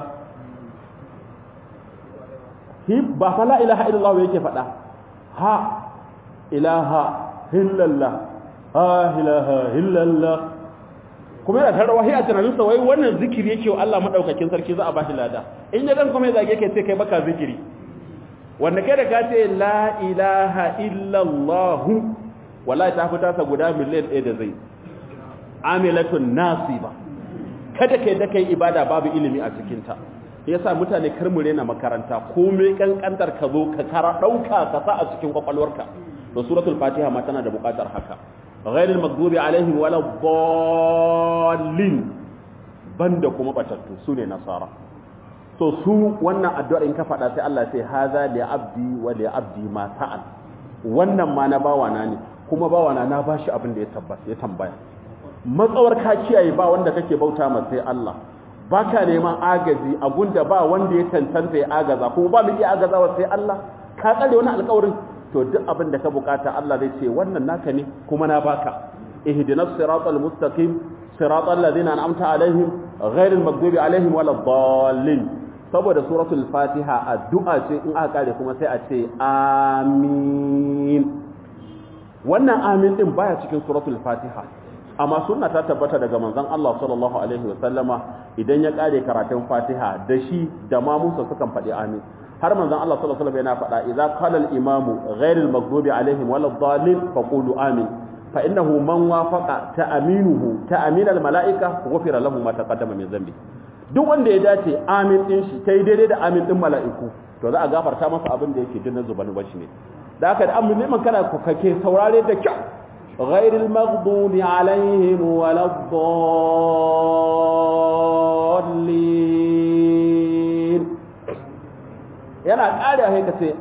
hi ba fa la ilaha illallah yake faɗa ha ilaha illallah ha ilaha illallah kuma yana tarwa hi a tunaninsa wai wannan zikiri yake wa Allah madaukakin sarki za a bashi lada in ya dan kuma ya zage kai sai kai baka zikiri wanda kai da ka ce la ilaha illallah wallahi ta fita sa guda miliyan 1 da zai amilatun nasiba kada kai da kai ibada babu ilimi a cikin ta yasa mutane kar mu rena makaranta komai kankantar ka zo ka kara dauka ka sa a cikin kwakwalwarka to suratul fatiha ma tana da bukatar haka ghairil maghdubi alaihim wala dallin banda kuma batattu sune nasara so su wannan addu'ar in ka faɗa sai Allah sai haza li abdi wa li abdi ma sa'al wannan ma na bawana ne kuma bawana na bashi abin da ya tabbata ya tambaya matsawar ka kiyaye ba wanda kake bauta ma sai Allah baka neman agaji a gunda ba wanda ya tantance ya agaza kuma ba mu iya agazawa sai Allah ka tsare wani alƙawarin to duk abin da ka bukata Allah zai ce wannan naka ne kuma na baka ihdinas siratal mustaqim siratal ladina an'amta alaihim ghairil maghdubi alaihim waladdallin saboda suratul fatiha addu'a ce in aka kare kuma sai a ce amin wannan amin din baya cikin suratul fatiha amma sunna ta tabbata daga manzon Allah sallallahu alaihi wasallama idan ya kare karatun fatiha da shi da ma Musa sukan faɗi amin har manzon Allah sallallahu alaihi wasallam yana faɗa idza qala al-imamu ghayril maghdubi alaihim waladdallin faqulu amin fa innahu man wafaqa ta'aminuhu ta'amin al-mala'ika ghufira lahu ma taqaddama min dhanbi duk wanda ya dace amin din shi kai daidai da amin din mala'iku to za a gafarta masa abin da yake dinna zubani bashi ne da haka da amin neman kana kake saurare da kyau ghairil maghdubi alaihim waladdallin yana ƙara haika ce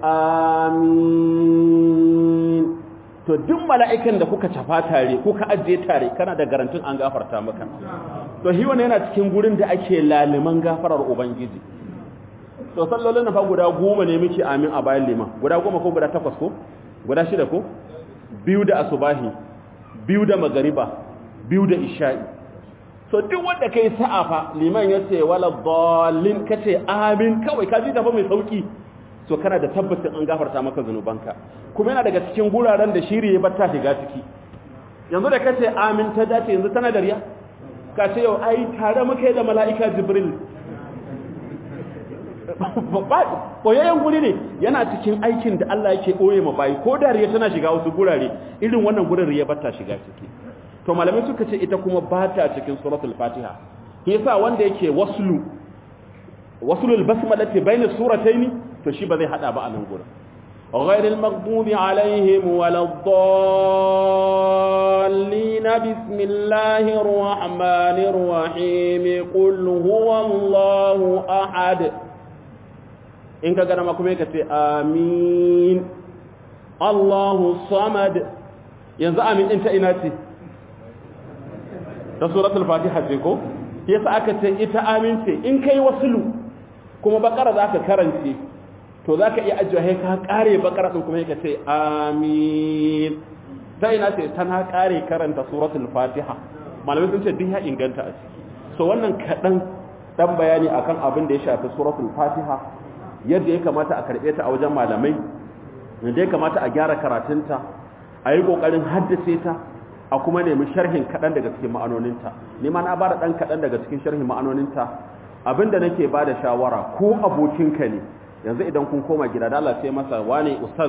amin to duk mala'ikan da kuka cafa tare kuka ajiye tare kana da garantin an gafarta maka to shi wannan yana cikin gurin da ake laliman gafarar ubangiji to sallolin fa guda goma ne muke amin a bayan liman guda goma ko guda takwas ko guda shida ko biyu da asubahi biyu da magariba biyu da isha'i so duk wanda kai sa'a fa liman yace wala dallin kace amin kawai ka ji tafa mai sauki so kana da tabbacin an gafarta maka zanubanka kuma yana daga cikin guraren da shiri ya batta shiga ciki yanzu da kace amin ta dace yanzu tana da riya ka ce yau ai tare muka da mala'ika jibril ɓoyayyen guri ne yana cikin aikin da Allah yake ɓoye ma bayi ko da riya tana shiga wasu gurare irin wannan gurin riya bata shiga ciki to malamai suka ce ita kuma bata cikin suratul fatiha yasa wanda yake waslu waslul basmalati bayna surataini to shi ba zai hada ba a nan gurin غير المغضوب عليهم ولا الضالين بسم الله الرحمن الرحيم قل هو الله أحد إنك قد ما كميك آمين الله الصمد ينزع آمين انت إناتي ta suratul fatiha ce ko yasa aka ce ita amince in kai wasulu kuma bakara zaka karance to zaka iya ajiye ka kare bakara din kuma yake ce amin sai ina ce tana kare karanta suratul fatiha malamai sun ce duk ya inganta a ciki so wannan kadan dan bayani akan abin da ya shafi suratul fatiha yadda ya kamata a karbe ta a wajen malamai yadda ya kamata a gyara karatunta a yi kokarin haddace ta a kuma nemi sharhin kaɗan daga cikin ma'anoninta ni ma na ba da ɗan kaɗan daga cikin sharhin ma'anoninta abinda nake ba da shawara ko abokinka ne yanzu idan kun koma gida da Allah ce masa wane ustaz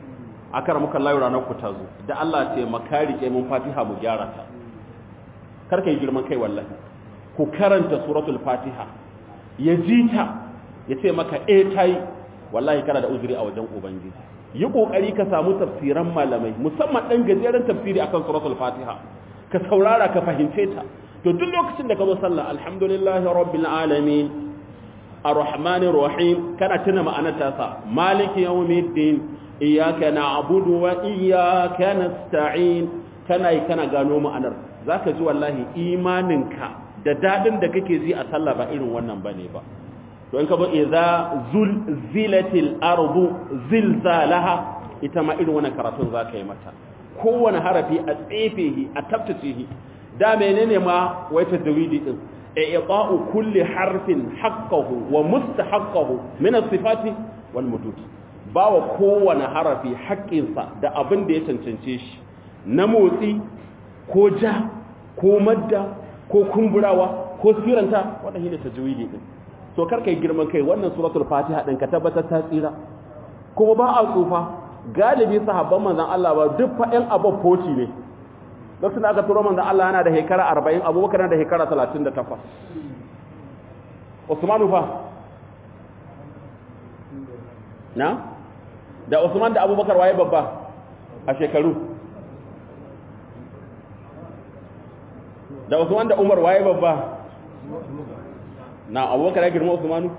aka muka layu ranar ku ta zo da Allah ce makari ke mun fatiha mu gyara ta karka yi girman kai wallahi ku karanta suratul fatiha ya ji ta ya ce maka eh tayi wallahi kana da uzuri a wajen ubangiji yi kokari ka samu tafsiran malamai musamman dan gajeren tafsiri akan suratul fatiha ka saurara ka fahimce ta to duk lokacin da ka zo sallah alhamdulillahi rabbil alamin arrahmanir rahim kana tuna ma'anar ta sa maliki yawmiddin iyyaka na'budu wa iyyaka nasta'in kana yi kana gano ma'anar zaka ji wallahi imaninka da dadin da kake ji a sallah ba irin wannan bane ba to in ka ba idza zulzilatil ardu zilzalaha ita ma irin wannan karatun zaka yi mata kowane harafi a tsefehi a tabtacehi da menene ma wai tadwidi din i'ta'u kulli harfin haqqahu wa mustahaqqahu min as-sifati wal mudud bawa kowane harafi haƙƙinsa da abin da ya cancance shi na motsi ko ja ko madda ko kumburawa ko siranta wannan shine tajwidi din to karka yi girman kai wannan suratul fatiha din ka tabbatar ta tsira kuma ba a tsufa galibi sahabban manzon Allah ba duk fa ɗan abin foci ne lokacin da aka turo manzon Allah yana da shekara 40 abubakar yana da shekara 38 Usman fa na da Usman da Abubakar waye babba a shekaru da Usman da Umar waye babba na abubakar ya girma usmanu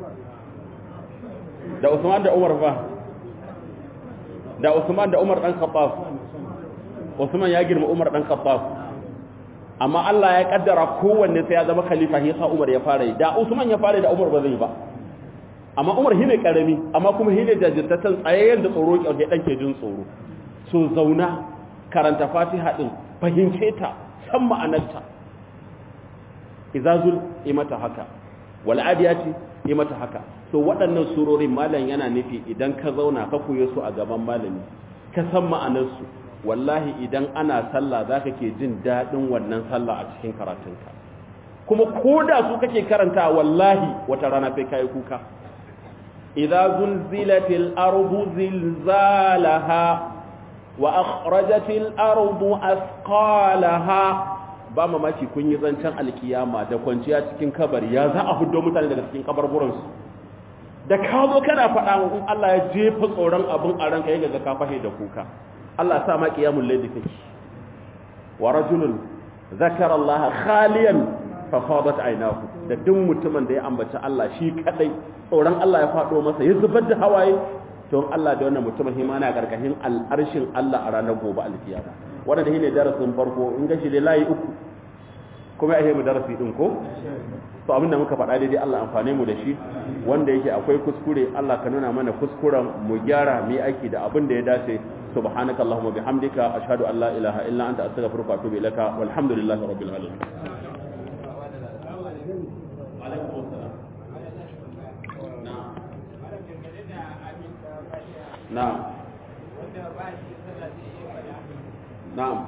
da usman da umar fa da usman da umar dan khattab usman ya girma umar dan khattab amma Allah ya kaddara kowanne sai ya zama khalifa yasa umar ya fara da usman ya fara da umar ba zai ba amma umar shine karami amma kuma shine jajirtatan tsayayyen da tsoro ke dan ke jin tsoro so zauna karanta fatiha din fahimce ta san ma'anarta izazul imata haka wal'adiyati yi mata haka so waɗannan surorin malam yana nufi idan ka zauna ka koye su a gaban malami ka san ma'anarsu wallahi idan ana sallah za ka ke jin daɗin wannan sallah a cikin karatunka kuma ko da su kake karanta wallahi wata rana sai kayi kuka idza zulzilatil ardu zilzalaha wa akhrajatil ardu asqalaha ba mamaki kun yi zancen alkiyama da kwanciya cikin kabari ya za a hudo mutane daga cikin kabarburansu da ka zo kana faɗa in Allah ya jefa tsoron abin a ranka ya ga ka fahe da kuka Allah sa ma qiyamul layli kake wa rajulun zakara Allah khaliyan fa fadat aynahu da duk mutumin da ya ambaci Allah shi kadai tsoron Allah ya faɗo masa ya zubar da hawaye to Allah da wannan mutumin himana karkashin al'arshin Allah a ranar gobe alkiyama wannan shine darasin farko in ga shi dai layi uku kuma ya mu darasi din ko to abin da muka faɗa daidai Allah amfane mu da shi wanda yake akwai kuskure Allah ka nuna mana kuskuren mu gyara mu yi aiki da abin da ya dace subhanaka allahumma bihamdika ashhadu an la ilaha illa anta astaghfiruka wa atubu ilaika walhamdulillahi rabbil alamin na'am na'am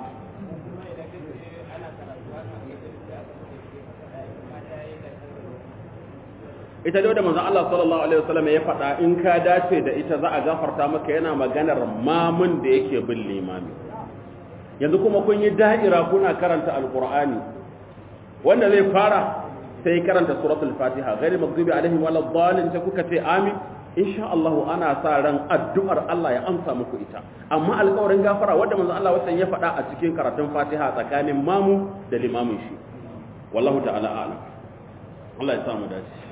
ita da manzon Allah sallallahu alaihi wasallam ya faɗa in ka dace da ita za a gafarta maka yana maganar mamun da yake bin limami yanzu kuma kun yi da'ira kuna karanta alqur'ani wanda zai fara sai karanta suratul fatiha ghairi maghdubi alaihim waladdallin sai kuka ce amin insha Allah ana sa ran addu'ar Allah ya amsa muku ita amma alƙawarin gafara wanda manzo Allah watan ya faɗa a cikin karatun Fatiha tsakanin mamu da limamin shi wallahu ta'ala a'lam Allah ya samu dace